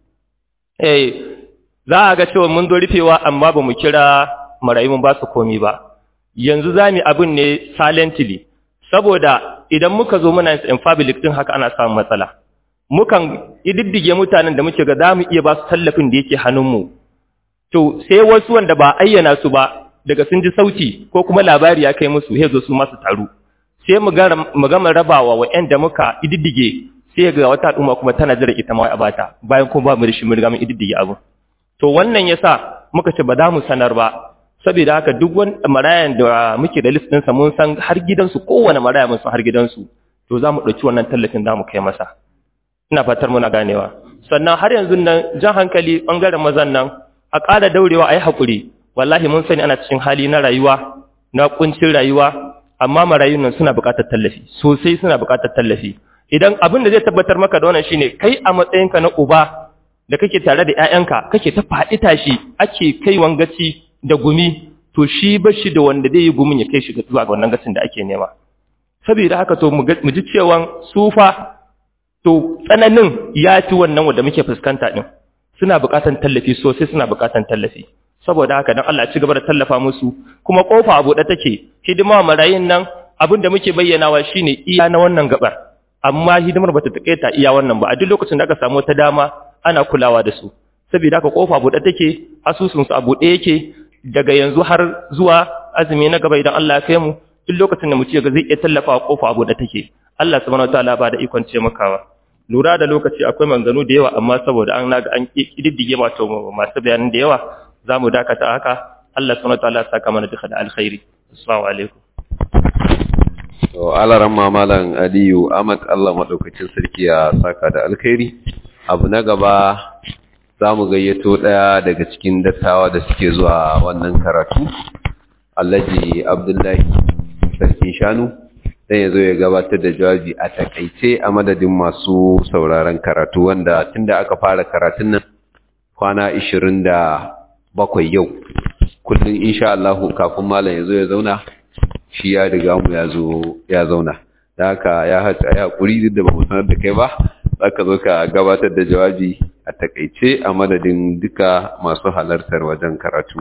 Speaker 3: eh za a ga cewa mun zo rufewa amma ba mu kira marayu mun ba su komi ba yanzu za mu abin ne silently saboda idan muka zo muna yin public din haka ana samun matsala mukan ididdige mutanen da muke ga za mu iya ba su tallafin da yake hannunmu to sai wasu wanda ba ayyana su ba daga sun ji sauti ko kuma labari ya kai musu sai zo su masu taru sai mu gama rabawa wa da muka ididdige sai ga wata al'umma kuma tana jira ita ma a bata bayan kuma ba mu da shi mun riga mun ididdige abu to wannan yasa muka ce ba za mu sanar ba saboda haka duk wani marayan da muke da list ɗinsa mun san har gidansu kowane maraya mun san har gidansu to za mu ɗauki wannan tallafin za mu kai masa ina fatar muna ganewa sannan har yanzu nan jan hankali ɓangaren mazan nan a ƙara daurewa a yi haƙuri wallahi mun sani ana cikin hali na rayuwa na ƙuncin rayuwa amma marayun nan suna buƙatar tallafi sosai suna buƙatar tallafi idan abin da zai tabbatar maka da wannan shine kai a matsayinka na uba da kake tare da ƴaƴanka kake ta faɗi tashi ake kai wangaci da gumi to shi ba shi da wanda zai yi gumin ya kai shi zuwa ga wannan gacin da ake nema saboda haka to mu ji cewa sufa to tsananin ya ci wannan wanda muke fuskanta din suna buƙatar tallafi sosai suna buƙatar tallafi saboda haka dan Allah ci gaba da tallafa musu kuma kofa a buɗe take hidima marayin nan abin da muke bayyanawa shine iya na wannan gabar amma hidimar bata taƙaita iya wannan ba a duk lokacin da aka samu ta dama ana kulawa da su saboda haka kofa buɗe take asusun su a buɗe yake daga yanzu har zuwa azumi na gaba idan Allah ya kai mu duk lokacin da mutum ga zai iya tallafa kofa a buɗe take Allah subhanahu wataala ba da ikon ce makawa lura da lokaci akwai manganu da yawa amma saboda an naga an kididdige wato masu bayanan da yawa zamu dakata haka Allah subhanahu wataala ya saka mana duka da alkhairi assalamu alaikum
Speaker 2: to alaran mamalan Aliyu Ahmad Allah madaukakin sarki ya saka da alkhairi abu na gaba zamu gayyato daya daga cikin dattawa da suke zuwa wannan karatu Alhaji Abdullahi sarkin shanu dan yazo ya gabatar da jawabi a takaice a madadin masu sauraron karatu wanda tunda aka fara karatun nan kwana 27 yau kullum insha Allah kafin malam yazo ya zauna shi ya riga mu ya zo ya zauna da haka ya haka ya hakuri da ba mu sanar da kai ba zaka zo ka gabatar da jawabi a takaice a madadin duka masu halartar wajen karatu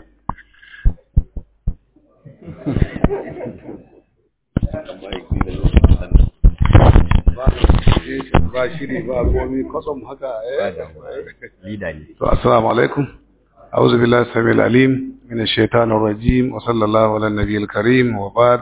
Speaker 4: ba shiri ba komi kwatsam haka
Speaker 1: lida ne
Speaker 4: to assalamu alaikum a'udhu billahi samil alim min ash-shaytanir rajim wa sallallahu ala nabiyil karim wa ba'd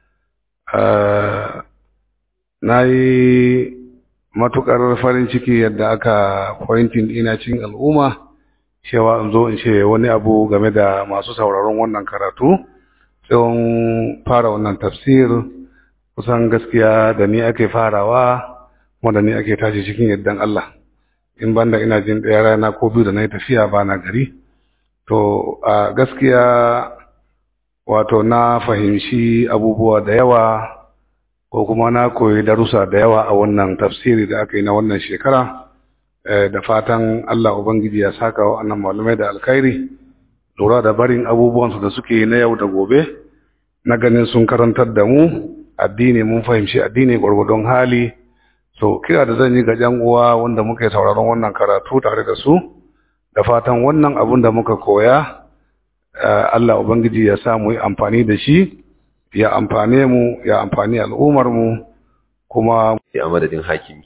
Speaker 4: nayi matukar farin ciki yadda aka pointing ina cikin al'umma cewa in zo in ce wani abu game da masu sauraron wannan karatu tsawon fara wannan tafsir kusan gaskiya da ni ake farawa wanda ni ake tashi cikin yaddan Allah in banda ina jin ɗaya rana ko biyu da na yi tafiya ba na gari to a gaskiya wato na fahimci abubuwa da yawa ko kuma na koyi darussa da yawa a wannan tafsiri da aka yi na wannan shekara da fatan Allah Ubangiji ya saka wa annan malamai da alkhairi lura da barin abubuwansu da suke yi na yau da gobe na ganin sun karantar da mu addini mun fahimci addini gwargwadon hali so kira da zan yi ga jan uwa wanda muka yi sauraron wannan karatu tare da su da fatan wannan abun da muka koya Allah ubangiji ya sa mu yi amfani da shi ya amfane mu ya amfani al'ummar mu kuma
Speaker 2: a madadin hakimi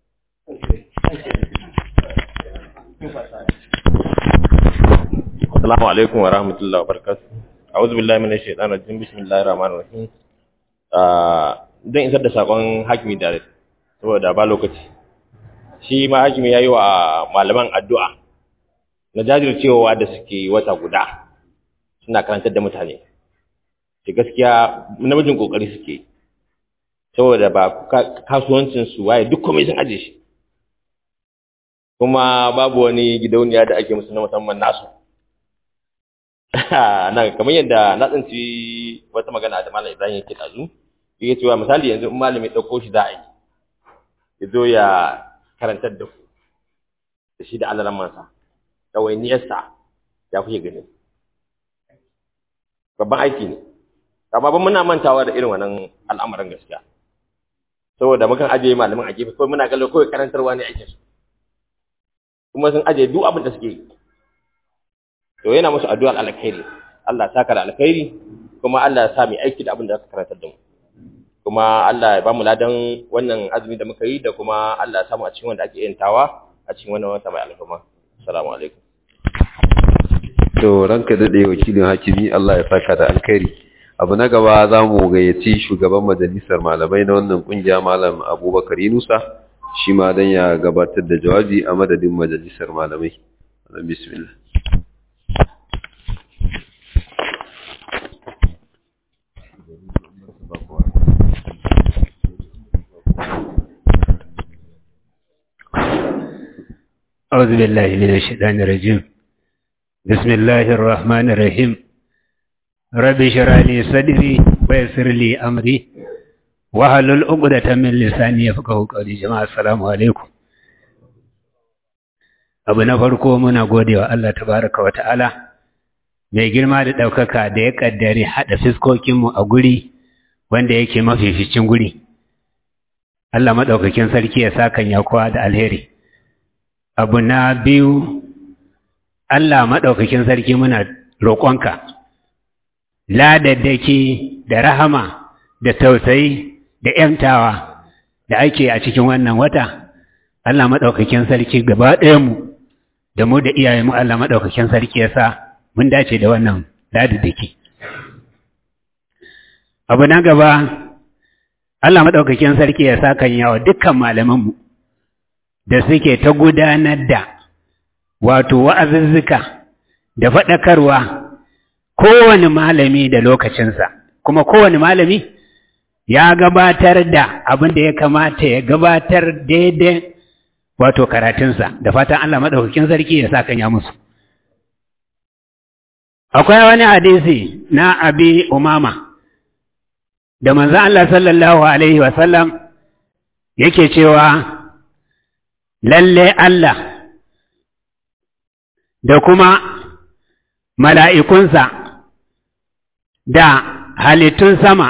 Speaker 3: Assalamu alaikum wa rahmatullahi wa barakatuh. A'udhu billahi minash shaitanir rajim. Bismillahir rahmanir rahim. dan isar da sakon hakimi da saboda ba lokaci. Shi ma hakimi yayi wa malaman addu'a na jajircewa da suke wata guda suna karantar da mutane. Shi gaskiya namijin kokari suke. Saboda ba kasuwancin su waye duk komai sun aje shi. Kuma babu wani gidauniya da ake musu na musamman nasu. nan kamar yadda na tsinci wata magana da malam Ibrahim yake dazu yake cewa misali yanzu in malami dauko shi za a yi ya zo ya karantar da ku da shi da alalan mansa ɗawainiyarsa ya kuke gani babban aiki ne amma ban muna mantawa da irin wannan al'amuran gaskiya saboda mukan ajiye malamin a gefe kawai muna kallo kawai karantarwa ne aikinsu kuma sun ajiye duk abin da suke yi to yana musu addu'ar alkhairi Allah ya saka da alkhairi kuma Allah ya sa mu aiki da abin da aka karantar da mu kuma Allah ya ba mu ladan wannan azumi da muka yi da kuma Allah ya samu a cikin wanda ake yantawa a cikin wannan wata mai alfarma assalamu alaikum
Speaker 2: to ranka dade wakilin hakimi Allah ya saka da alkhairi abu na gaba za mu gayyaci shugaban majalisar malamai na wannan kungiya malam Abubakar Yunusa shi ma dan ya gabatar da jawabi a madadin majalisar malamai bismillah
Speaker 5: أعوذ بالله من الشيطان الرجيم بسم الله الرحمن الرحيم رب اشرح لي صدري ويسر لي أمري واحلل عقدة من لساني يفقهوا قولي جماعة السلام عليكم abu na farko muna godewa Allah tabaraka wa ta'ala mai girma da ɗaukaka da ya ƙaddari haɗa fiskokinmu a guri wanda yake mafificin guri Allah maɗaukakin sarki ya sa kan yakuwa da alheri abu na biyu Allah maɗaukakin sarki muna roƙonka ladaddaki da rahama da tausayi da ‘yantawa da ake a cikin wannan wata Allah maɗaukakin sarki gaba ɗayanmu da mu da iyayen mu Allah madaukakin sarki ya sa mun dace da wannan ladidiki abu na gaba Allah madaukakin sarki ya sa kan yawa dukkan malaman mu da suke ta gudanar da wato wa'azuzzuka da faɗakarwa kowane malami da lokacinsa kuma kowane malami ya gabatar da abin da ya kamata ya gabatar daidai wato karatunsa da fatan Allah maɗaukakin sarki ya sa kanya musu. Akwai wani hadisi na abi umama da manzan Allah sallallahu Alaihi wasallam yake cewa lalle Allah da kuma mala'ikunsa da halittun sama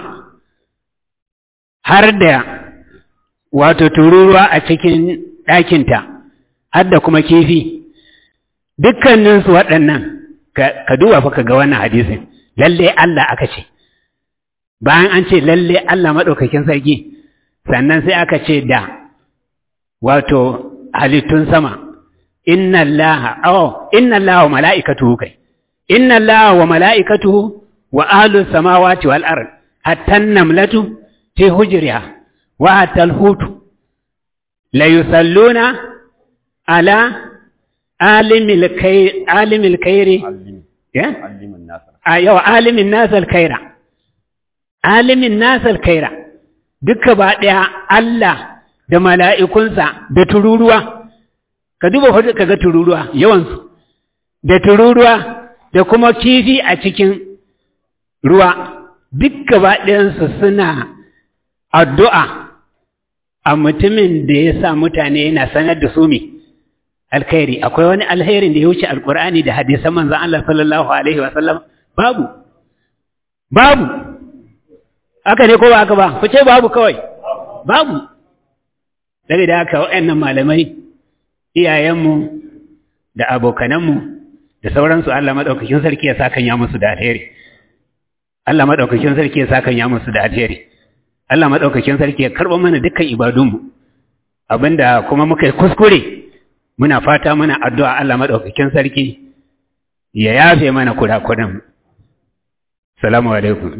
Speaker 5: har da wato tururuwa a cikin ɗakinta har da kuma kifi dukkaninsu waɗannan ka duba fa ka ga wannan hadisin lalle Allah aka ce bayan an ce lalle Allah maɗaukakin sarki sannan sai aka ce da wato halittun sama inna Allah oh inna Allah wa mala'ikatuhu kai inna Allah wa mala'ikatuhu wa ahlus samawati wal ard hatta an-namlatu fi hujriha wa hatta al-hutu la yusalluna ala alimil khair alimil khairi ya
Speaker 1: alimin nasar
Speaker 5: ayo alimin nasal khaira alimin nasal khaira duka ba daya Allah da mala'ikunsa da tururuwa ka duba hudu kaga tururuwa yawansu da tururuwa da kuma kifi a cikin ruwa duk gaba ɗayansu suna addu'a a mutumin da ya sa mutane yana sanar da su mi alkhairi akwai wani alherin da ya wuce alkur'ani da hadisan manzan Allah sallallahu alaihi wasallam babu babu haka ne ko ba haka ba ku ce babu kawai babu daga da haka waɗannan malamai iyayenmu da abokananmu da sauransu Allah maɗaukakin sarki ya sakan ya musu da alheri Allah maɗaukakin sarki ya sakan ya musu da alheri Allah maɗaukakin sarki ya karɓa mana dukkan ibadunmu abinda kuma muka yi kuskure muna fata muna addu'a Allah maɗaukakin sarki ya yafe mana kurakuran salamu alaikum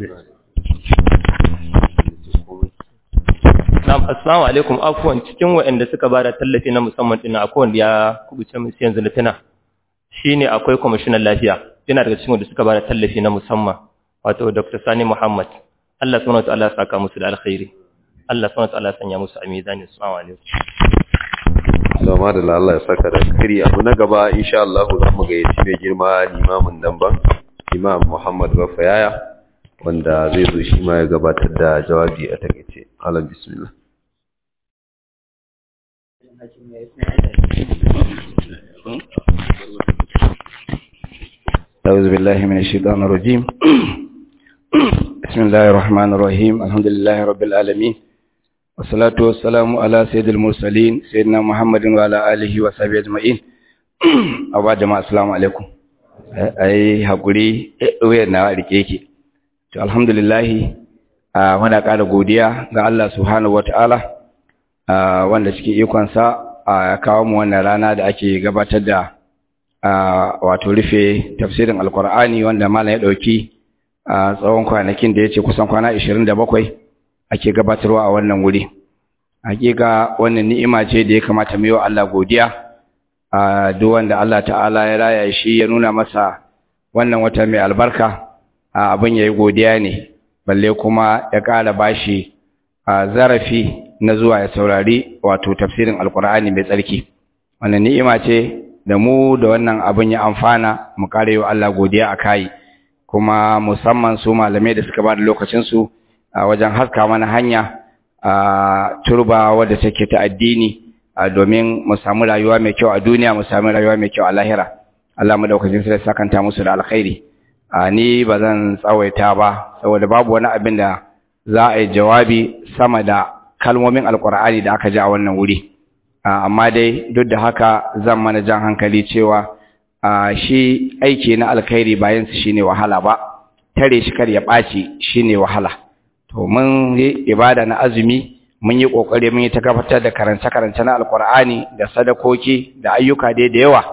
Speaker 3: Na'am, assalamu alaikum afwan cikin waɗanda suka ba da tallafi na musamman ɗin akwai wanda ya kubuce musu yanzu na tuna shine akwai kwamishinan lafiya yana daga cikin wanda suka ba da tallafi na musamman wato Dr. Sani Muhammad Allah subhanahu wataala ya saka musu da alkhairi Allah subhanahu wataala ya sanya musu a mizani assalamu alaikum
Speaker 2: Zama da Allah ya saka da alkhairi abu na gaba insha Allah za mu gayyaci mai girma limamin nan ban Imam Muhammad Bafayaya wanda zai zo shi ma ya gabatar da jawabi a takaice. Allah bismillah.
Speaker 6: أعوذ بالله من الشيطان الرجيم بسم الله الرحمن الرحيم الحمد لله رب العالمين والصلاة والسلام على سيد المرسلين سيدنا محمد وعلى آله وصحبه أجمعين أبا جماعة السلام عليكم أي hakuri wayar na rike yake to alhamdulillah muna ƙara godiya ga Allah subhanahu wataala wanda cikin ikonsa ya kawo mu wannan rana da ake gabatar da wato rufe tafsirin alkur'ani wanda malam ya ɗauki tsawon kwanakin da ya ce kusan kwana 27 ake gabatarwa a wannan wuri hakika wannan ni'ima ce da ya kamata mu yi wa Allah godiya a duk wanda Allah ta'ala ya raya shi ya nuna masa wannan wata mai albarka abin yayi godiya ne balle kuma ya ƙara bashi zarafi na zuwa ya saurari wato tafsirin alkur'ani mai tsarki wannan ni'ima ce da mu da wannan abin ya amfana mu kare wa Allah godiya a kai kuma musamman su malamai da suka ba da lokacinsu a wajen haska mana hanya a turba wadda take ta addini domin mu samu rayuwa mai kyau a duniya mu samu rayuwa mai kyau a lahira Allah mu daukacin sai sakanta musu da alkhairi ni ba zan tsawaita ba saboda babu wani abin da za a yi jawabi sama da kalmomin alkur'ani da aka ji a wannan wuri amma dai duk da haka zan mana jan hankali cewa shi aiki na alkhairi bayan su shine wahala ba tare shi kar ya ɓaci shine wahala to mun yi ibada na azumi mun yi kokari mun yi ta gabatar da karance karance na alkur'ani da sadakoki da ayyuka dai da yawa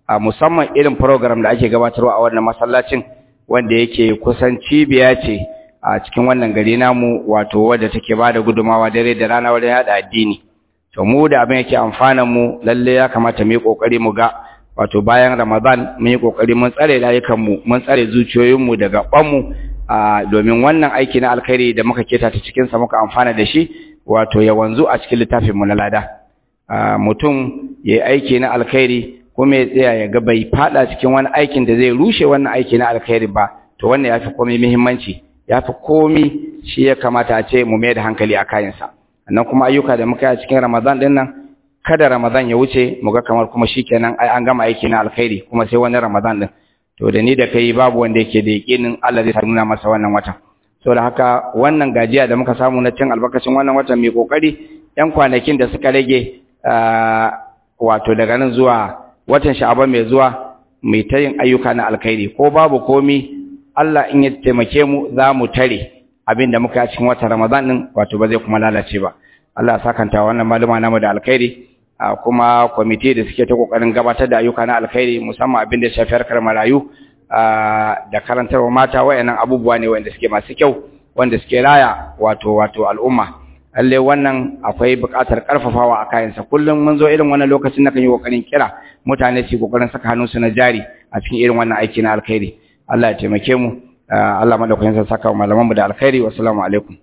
Speaker 6: a musamman irin program da ake gabatarwa a wannan masallacin wanda yake kusan cibiya ce a cikin wannan gari namu wato wadda take ba da gudumawa dare da rana wajen yada addini to mu da abin yake amfanan mu lalle ya kamata mu yi kokari mu ga wato bayan Ramadan mun yi kokari mun tsare layukan mu mun tsare zuciyoyin mu daga kwan mu domin wannan aiki na alkhairi da muka keta ta cikin sa muka amfana da shi wato ya wanzu a cikin littafin mu na lada mutum yayi aiki na alkhairi kuma ya tsaya ya ga bai fada cikin wani aikin da zai rushe wannan aiki na alkhairi ba to wannan yafi komai muhimmanci yafi komai shi ya kamata a ce mu mai da hankali a kayansa sannan kuma ayyuka da muka yi a cikin Ramadan din nan kada Ramadan ya wuce mu ga kamar kuma shikenan ai an gama aiki na alkhairi kuma sai wani Ramadan din to da ni da kai babu wanda yake da yakinin Allah zai nuna masa wannan watan saboda haka wannan gajiya da muka samu na cin albarkacin wannan watan mai kokari yan kwanakin da suka rage wato daga nan zuwa watan Sha'aban mai zuwa mai ta yin ayyuka na alkhairi ko babu komi Allah in ya taimake mu za mu tare abin da muka yi cikin watan Ramadan din wato ba zai kuma lalace ba Allah ya sakanta wannan maluma namu da alkhairi kuma kwamiti da suke ta kokarin gabatar da ayyuka na alkhairi musamman abin da shafi harkar marayu da karantarwa mata wayannan abubuwa ne wanda suke masu kyau wanda suke raya wato wato al'umma lalle wannan akwai buƙatar karfafawa a kayansa kullum mun zo irin wannan lokacin na kan yi kokarin kira mutane su kokarin saka hannunsu na jari a cikin irin wannan aiki na alkhairi Allah ya taimake mu Allah madaukakin sa saka wa malamanmu da alkhairi wassalamu alaikum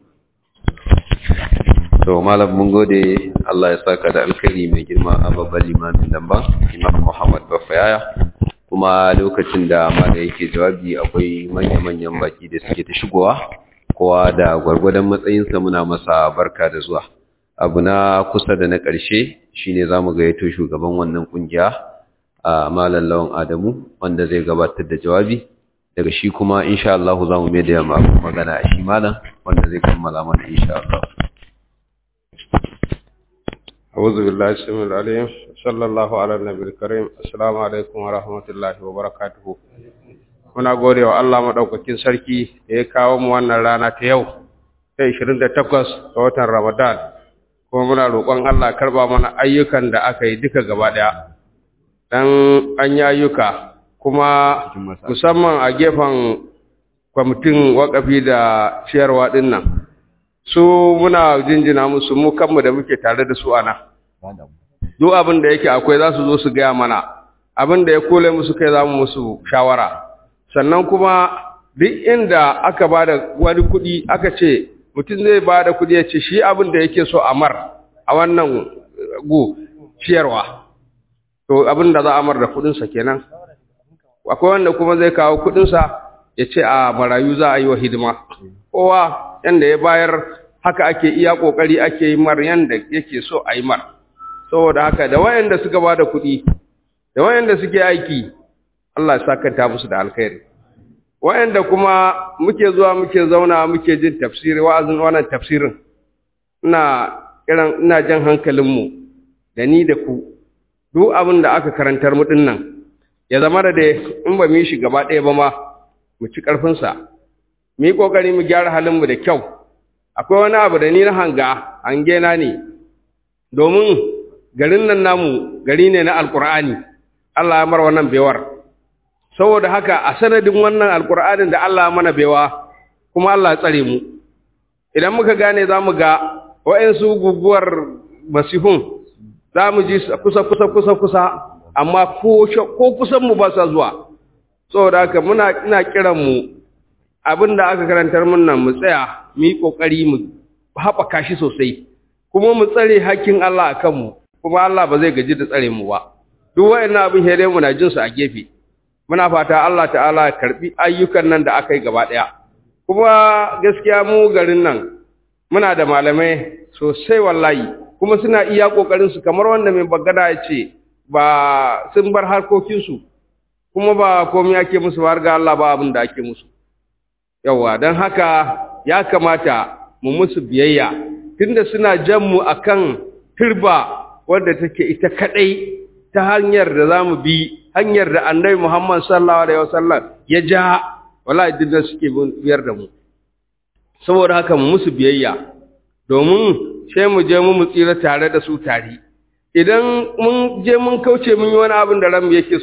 Speaker 2: to malam mun gode Allah ya saka da alkhairi mai girma a babban limamin damba Imam Muhammad Bafayaya kuma lokacin da malam yake jawabi akwai manya-manyan baki da suke ta shigowa kowa da gwargwadon matsayinsa muna masa barka da zuwa abu na kusa da na ƙarshe shine zamu gayyato shugaban wannan kungiya a malam lawan Adamu wanda zai gabatar da jawabi daga shi kuma insha Allah za mu mai da magana a shi malam wanda zai kammala mana insha Allah
Speaker 7: أعوذ بالله السميع العليم صلى الله على النبي الكريم السلام عليكم ورحمة الله وبركاته muna gode wa Allah maɗaukakin sarki da ya kawo mu wannan rana ta yau ta 28 ga watan Ramadan kuma muna roƙon Allah karba mana ayyukan da aka yi duka gaba ɗaya dan an yi ayyuka kuma musamman a gefen kwamitin wakafi da ciyarwa ɗin nan su muna jinjina musu mu kanmu da muke tare da su ana duk abin da yake akwai za su zo su gaya mana abin da ya kole musu kai za mu musu shawara sannan kuma duk inda aka ba da wani kuɗi aka ce mutum zai ba da kuɗi ya ce shi abin da yake so a mar a wannan gu ciyarwa to abin da za a mar da kuɗinsa kenan akwai wanda kuma zai kawo kuɗinsa ya ce a marayu za a yi wa hidima kowa yanda ya bayar haka ake iya kokari ake yi mar yanda yake so a yi mar saboda haka da wayanda suka ba da kuɗi da wayanda suke aiki Allah ya sakanta musu da alkhairi wayanda kuma muke zuwa muke zauna muke jin tafsiri wa'azin wannan tafsirin ina irin ina jan hankalinmu da ni da ku duk abin da aka karantar mu dinnan ya zama da dai in ba mu yi shi gaba ɗaya ba ma mu ci ƙarfinsa mu yi ƙoƙari mu gyara halinmu da kyau akwai wani abu da ni na hanga hange na ne domin garin nan namu gari ne na alƙur'ani Allah ya mar wannan bewar saboda haka a sanadin wannan alƙur'anin da Allah ya mana bewa kuma Allah ya tsare mu idan muka gane za mu ga wa'insu guguwar masihun za mu ji kusa kusa kusa kusa amma ko kusan mu ba sa zuwa saboda haka muna ina kiran mu abinda aka karantar mun nan mu tsaya mu yi kokari mu haɓaka shi sosai kuma mu tsare hakkin Allah a kanmu kuma Allah ba zai gaji da tsare mu ba duk wayannan abin here mu na jin su a gefe muna fata Allah ta'ala ya karbi ayyukan nan da aka yi gaba daya kuma gaskiya mu garin nan muna da malamai sosai wallahi kuma suna iya kokarin su kamar wanda mai bagada ya ce ba sun bar harkokinsu kuma ba komai ake musu ba har ga Allah ba abin da ake musu yawa don haka ya kamata mu musu biyayya tunda suna jan mu akan turba wadda take ita kadai ta hanyar da zamu bi hanyar da Annabi Muhammad sallallahu alaihi wasallam ya ja wallahi dinda suke biyar da mu saboda haka mu musu biyayya domin sai mu je mu mu tsira tare da su tare idan mun je mun kauce mun yi wani abin da ranmu yake so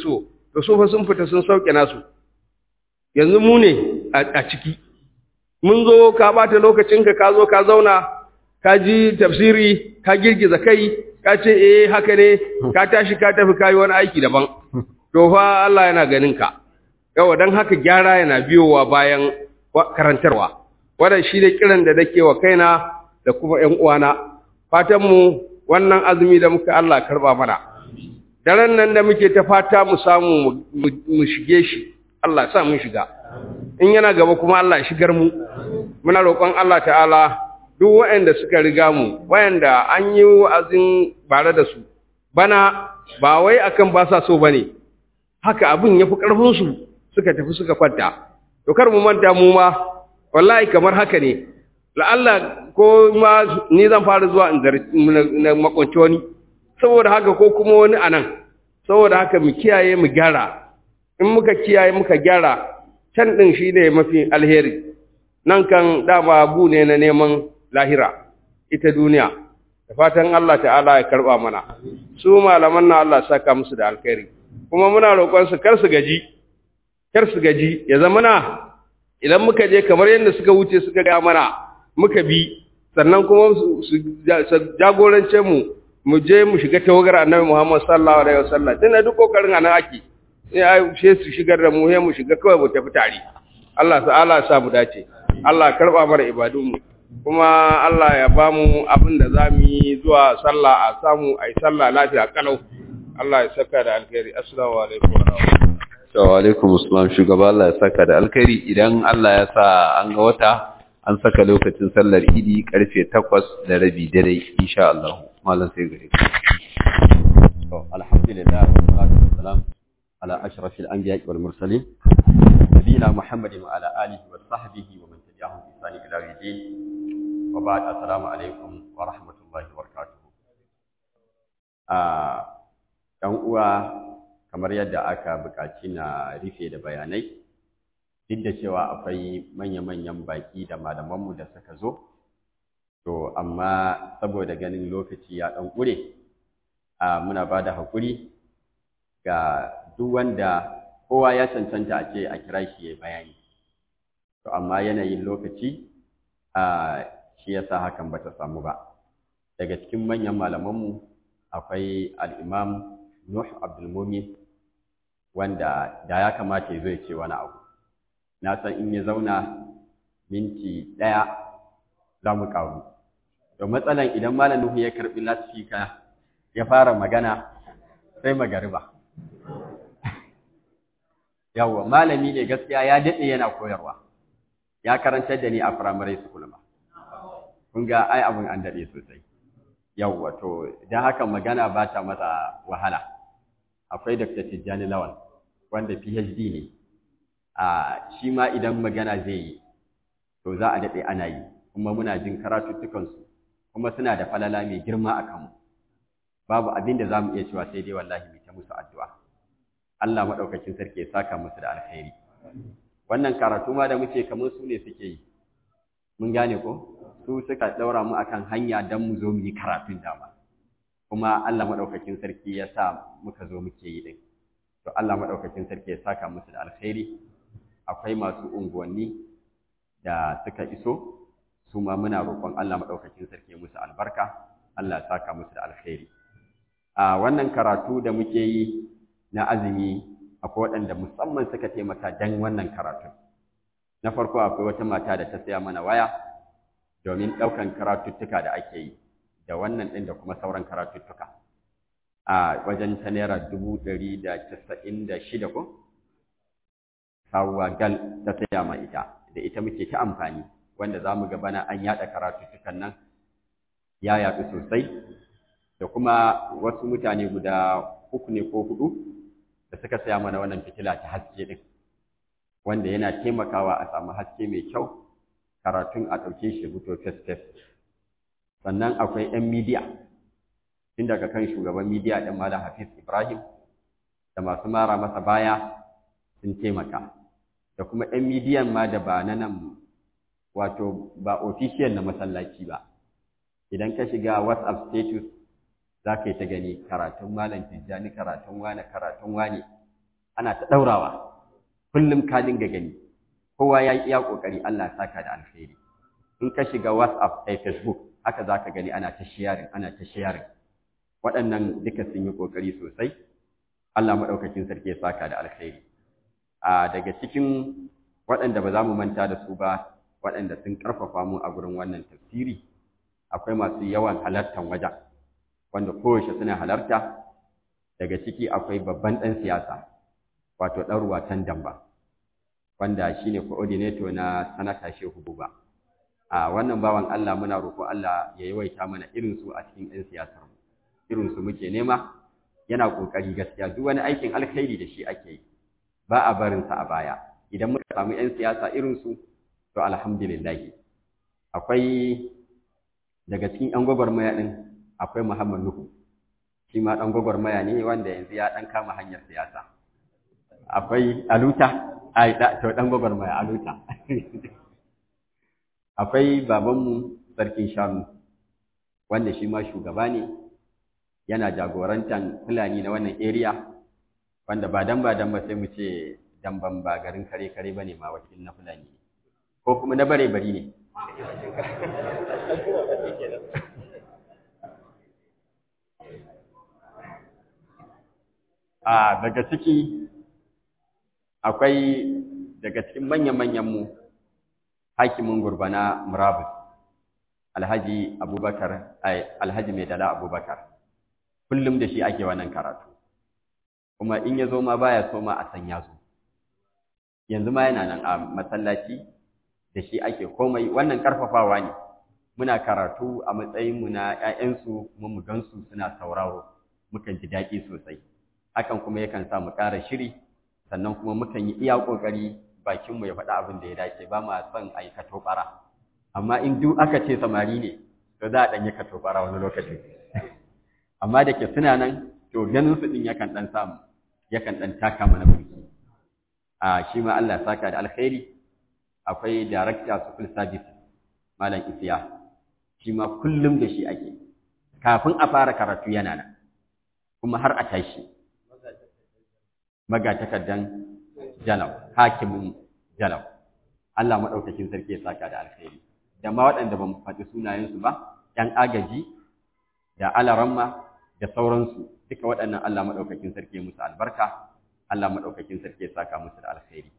Speaker 7: to su fa sun fita sun sauke nasu yanzu mu ne a ciki mun zo ka bata lokacinka ka zo ka zauna ka ji tafsiri ka girgiza kai ka ce eh haka ne ka tashi ka tafi kayi wani aiki daban to fa Allah yana ganin ka yawa dan haka gyara yana biyowa bayan karantarwa wannan shi da kiran da nake wa kaina da kuma ƴan uwana fatan mu wannan azumi da muka Allah karba mana daren nan da muke ta fata mu samu mu shige shi Allah sa mun shiga in yana gaba kuma Allah shigar mu muna roƙon Allah ta'ala duk waɗanda suka riga mu waɗanda an yi wa'azin bare da su bana ba wai akan ba sa so bane haka abin yafi karfin su suka tafi suka kwanta to kar mu manta mu ma wallahi kamar haka ne la'alla ko ma ni zan fara zuwa in na makonci wani saboda haka ko kuma wani anan saboda haka mu kiyaye mu gyara in muka kiyaye muka gyara can din shi ne mafi alheri nan kan dama bu ne na neman lahira ita duniya da fatan Allah ta'ala ya karba mana su malaman na Allah saka musu da alkhairi kuma muna roƙon su kar su gaji kar su gaji ya zama na idan muka je kamar yadda suka wuce suka ga mana muka bi sannan kuma su jagorance mu mu je mu shiga tawagar annabi Muhammad sallallahu alaihi wasallam dina duk kokarin anan ake sai ai she su shigar da mu he mu shiga kawai mu tafi tare Allah ta'ala ya sa mu dace Allah karba mana ibadun mu kuma Allah ya ba mu abin da za mu yi zuwa sallah a samu a yi sallah lafiya kalau Allah ya saka da alkhairi assalamu alaikum wa rahmatullahi
Speaker 2: wa alaikum assalam shugaba Allah ya saka da alkhairi idan Allah ya sa an ga wata an saka lokacin sallar idi karfe 8 da rabi dare insha Allah malam sai gare ku
Speaker 1: to alhamdulillah wa salatu wa salam ala ashrafil anbiya'i wal mursalin nabiyina muhammadin wa ala alihi wa sahbihi wa man tabi'ahum bi ihsan ila yawmiddin wa ba'd assalamu alaikum wa rahmatullahi wa barakatuh ah dan uwa kamar yadda aka buƙaci na rufe da bayanai duk da cewa akwai manya-manyan baƙi da malamanmu da suka zo to amma saboda ganin lokaci ya ɗan ƙure a muna ba da haƙuri ga duk wanda kowa ya cancanta a ce a kira shi ya bayani to amma yanayin lokaci a shi yasa hakan bata samu ba daga cikin manyan malamanmu akwai al'imam Nuh Abdulmumin wanda da ya kamata ya zo ya ce wani abu na san in ya zauna minti ɗaya za mu ƙaru to matsalan idan malam Nuhu ya karɓi lasfika ya fara magana sai magariba yawwa malami ne gaskiya ya daɗe yana koyarwa ya karantar da ni a firamare school ma kun ga ai abin an daɗe sosai yawwa to don haka magana ba ta masa wahala akwai Dr. Tijjani Lawal wanda PhD ne a shi ma idan magana zai yi to za a daɗe ana yi kuma muna jin karatuttukansu kuma suna da falala mai girma a kanmu babu abin da za mu iya cewa sai dai wallahi mu ta musu addu'a Allah maɗaukakin sarki ya saka musu da alkhairi wannan karatu ma da muke kamar su ne suke yi mun gane ko su suka ɗaura mu akan hanya don mu zo mu yi karatun dama kuma Allah maɗaukakin sarki ya sa muka zo muke yi ɗin to Allah maɗaukakin sarki ya saka musu da alkhairi akwai masu unguwanni da suka iso su ma muna roƙon Allah maɗaukakin sarki musu albarka Allah ya saka musu da alkhairi a wannan karatu da muke yi na azumi akwai waɗanda musamman suka taimaka dan wannan karatu na farko akwai wata mata da ta saya mana waya domin ɗaukan karatuttuka da ake yi da wannan ɗin da kuma sauran karatuttuka a wajen ta naira dubu ɗari da casa'in da shida ko sabuwa gal ta saya ma ita da ita muke ta amfani wanda za mu bana an yaɗa karatuttukan nan ya yaɗu sosai da kuma wasu mutane guda uku ne ko huɗu da suka saya mana wannan fitila ta haske ɗin wanda yana taimakawa a samu haske mai kyau karatun a ɗauke shi fito fes-fes sannan akwai 'yan midiya tun daga kan shugaban midiya ɗin Malam Hafiz Ibrahim da masu mara masa baya sun taimaka da kuma 'yan midiyan ma da ba na nan wato ba official na masallaci ba idan ka shiga WhatsApp status za ka yi ta gani karatun Malam Tijjani karatun wane karatun wane ana ta ɗaurawa kullum ka dinga gani kowa ya yi iya ƙoƙari Allah ya saka da alheri in ka shiga whatsapp da facebook haka za ka gani ana ta sharing ana ta sharing waɗannan duka sun yi ƙoƙari sosai Allah maɗaukakin sarki ya saka da alheri a daga cikin waɗanda ba za mu manta da su ba waɗanda sun ƙarfafa mu a gurin wannan tafsiri akwai masu yawan halartar wajen wanda kowace suna halarta daga ciki akwai babban ɗan siyasa wato ɗan ruwatan damba wanda shi ne coordinator na sanata shehu buba a wannan bawan Allah muna roƙo Allah ya yawaita mana irinsu a cikin ɗan siyasar mu irinsu muke nema yana ƙoƙari gaskiya duk wani aikin alkhairi da shi ake yi ba a barinsa a baya idan muka samu 'yan siyasa irinsu to alhamdulillah akwai daga cikin 'yan gwagwarmaya ɗin akwai Muhammad Nuhu shi ma ɗan gwagwarmaya ne wanda yanzu ya ɗan kama hanyar siyasa akwai Aluta ai to ɗan gwagwarmaya Aluta akwai babanmu sarkin shanu wanda shi ma shugaba ne yana jagorantar fulani na wannan area wanda ba dan ba dan ba sai mu ce damban ba garin kare kare bane ma wakil na fulani ko kuma na bare bari ne a daga ciki akwai daga cikin manyan-manyan mu hakimin gurbana murabus alhaji abubakar alhaji mai dala abubakar kullum da shi ake wannan karatu kuma in ya zo ma baya so ma a san ya zo yanzu ma yana nan a masallaci da shi ake komai wannan karfafawa ne muna karatu a matsayinmu na 'ya'yansu kuma mu gansu suna sauraro mukan ji daɗi sosai hakan kuma yakan sa mu ƙara shiri sannan kuma mukan yi iya ƙoƙari bakinmu ya faɗa abin da ya dace ba ma son a yi katobara amma in duk aka ce samari ne to za a ɗan yi katobara wani lokacin amma da ke suna nan to ganin su ɗin yakan ɗan samu yakan ɗan taka mana burki a shi ma Allah ya saka da alkhairi akwai director civil service malam isiya shi ma kullum da shi ake kafin a fara karatu yana nan kuma har a tashi magatakardan jalau hakimin jalau Allah maɗaukakin sarki ya saka da alkhairi da ma waɗanda ba mu faɗi sunayensu ba ‘yan agaji da alaramma da sauransu duka waɗannan Allah maɗaukakin sarki ya musu albarka Allah maɗaukakin sarki ya saka musu da alkhairi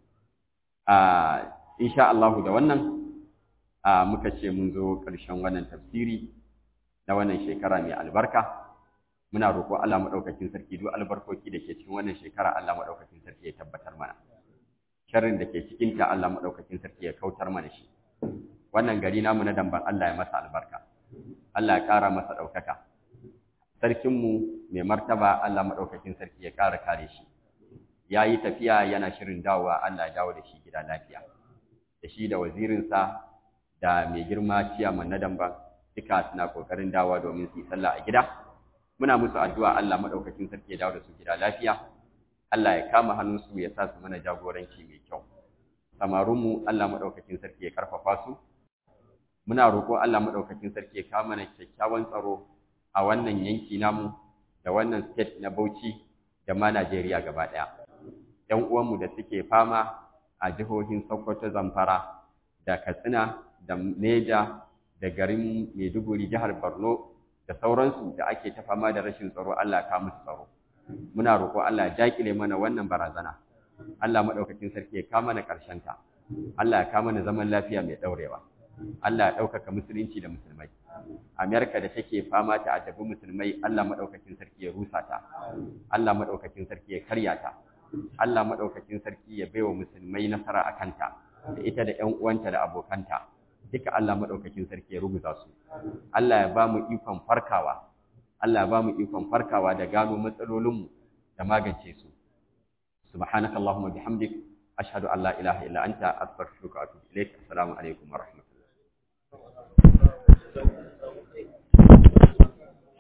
Speaker 1: insha Allah da wannan muka ce mun zo ƙarshen wannan tafsiri na wannan shekara mai albarka muna roƙo Allah maɗaukakin sarki duk albarkoki da ke cikin wannan shekara Allah maɗaukakin sarki ya tabbatar mana sharrin da ke cikin ta Allah maɗaukakin sarki ya kautar mana shi wannan gari namu na damban Allah ya masa albarka Allah ya ƙara masa ɗaukaka sarkinmu mai martaba Allah maɗaukakin sarki ya ƙara kare shi ya yi tafiya yana shirin dawowa Allah ya dawo da shi gida lafiya da shi da wazirinsa da mai girma ciyaman na damban duka suna ƙoƙarin dawowa domin su yi sallah a gida muna musu addu'a Allah maɗaukakin sarki ya dawo da su gida lafiya Allah ya kama hannunsu ya sa su mana jagoranci mai kyau samarunmu Allah maɗaukakin sarki ya karfafa su muna roƙo Allah maɗaukakin sarki ya kama mana kyakkyawan tsaro a wannan yanki namu da wannan state na Bauchi da ma Najeriya gaba ɗaya ‘yan uwanmu da suke fama a jihohin Sokoto Zamfara da Katsina da Neja da garin Maiduguri jihar Borno da sauransu da ake ta fama da rashin tsaro Allah ka musu tsaro muna roƙo Allah ya jakile mana wannan barazana Allah madaukakin sarki ya kama na ƙarshen ta Allah ya kama na zaman lafiya mai daurewa Allah ya ɗaukaka musulunci da musulmai Amerika da take fama ta adabi musulmai Allah madaukakin sarki ya rusa ta Allah madaukakin sarki ya karya ta Allah madaukakin sarki ya baiwa musulmai nasara a kanta da ita da ƴan uwanta da abokanta duka Allah madaukakin sarki ya rubuta su Allah ya ba mu ikon farkawa Allah ya ba mu ikon farkawa da gano matsalolinmu da magance su subhanakallahumma bihamdik ashhadu an la ilaha illa anta astaghfiruka wa atubu ilaik assalamu alaikum wa rahmatullahi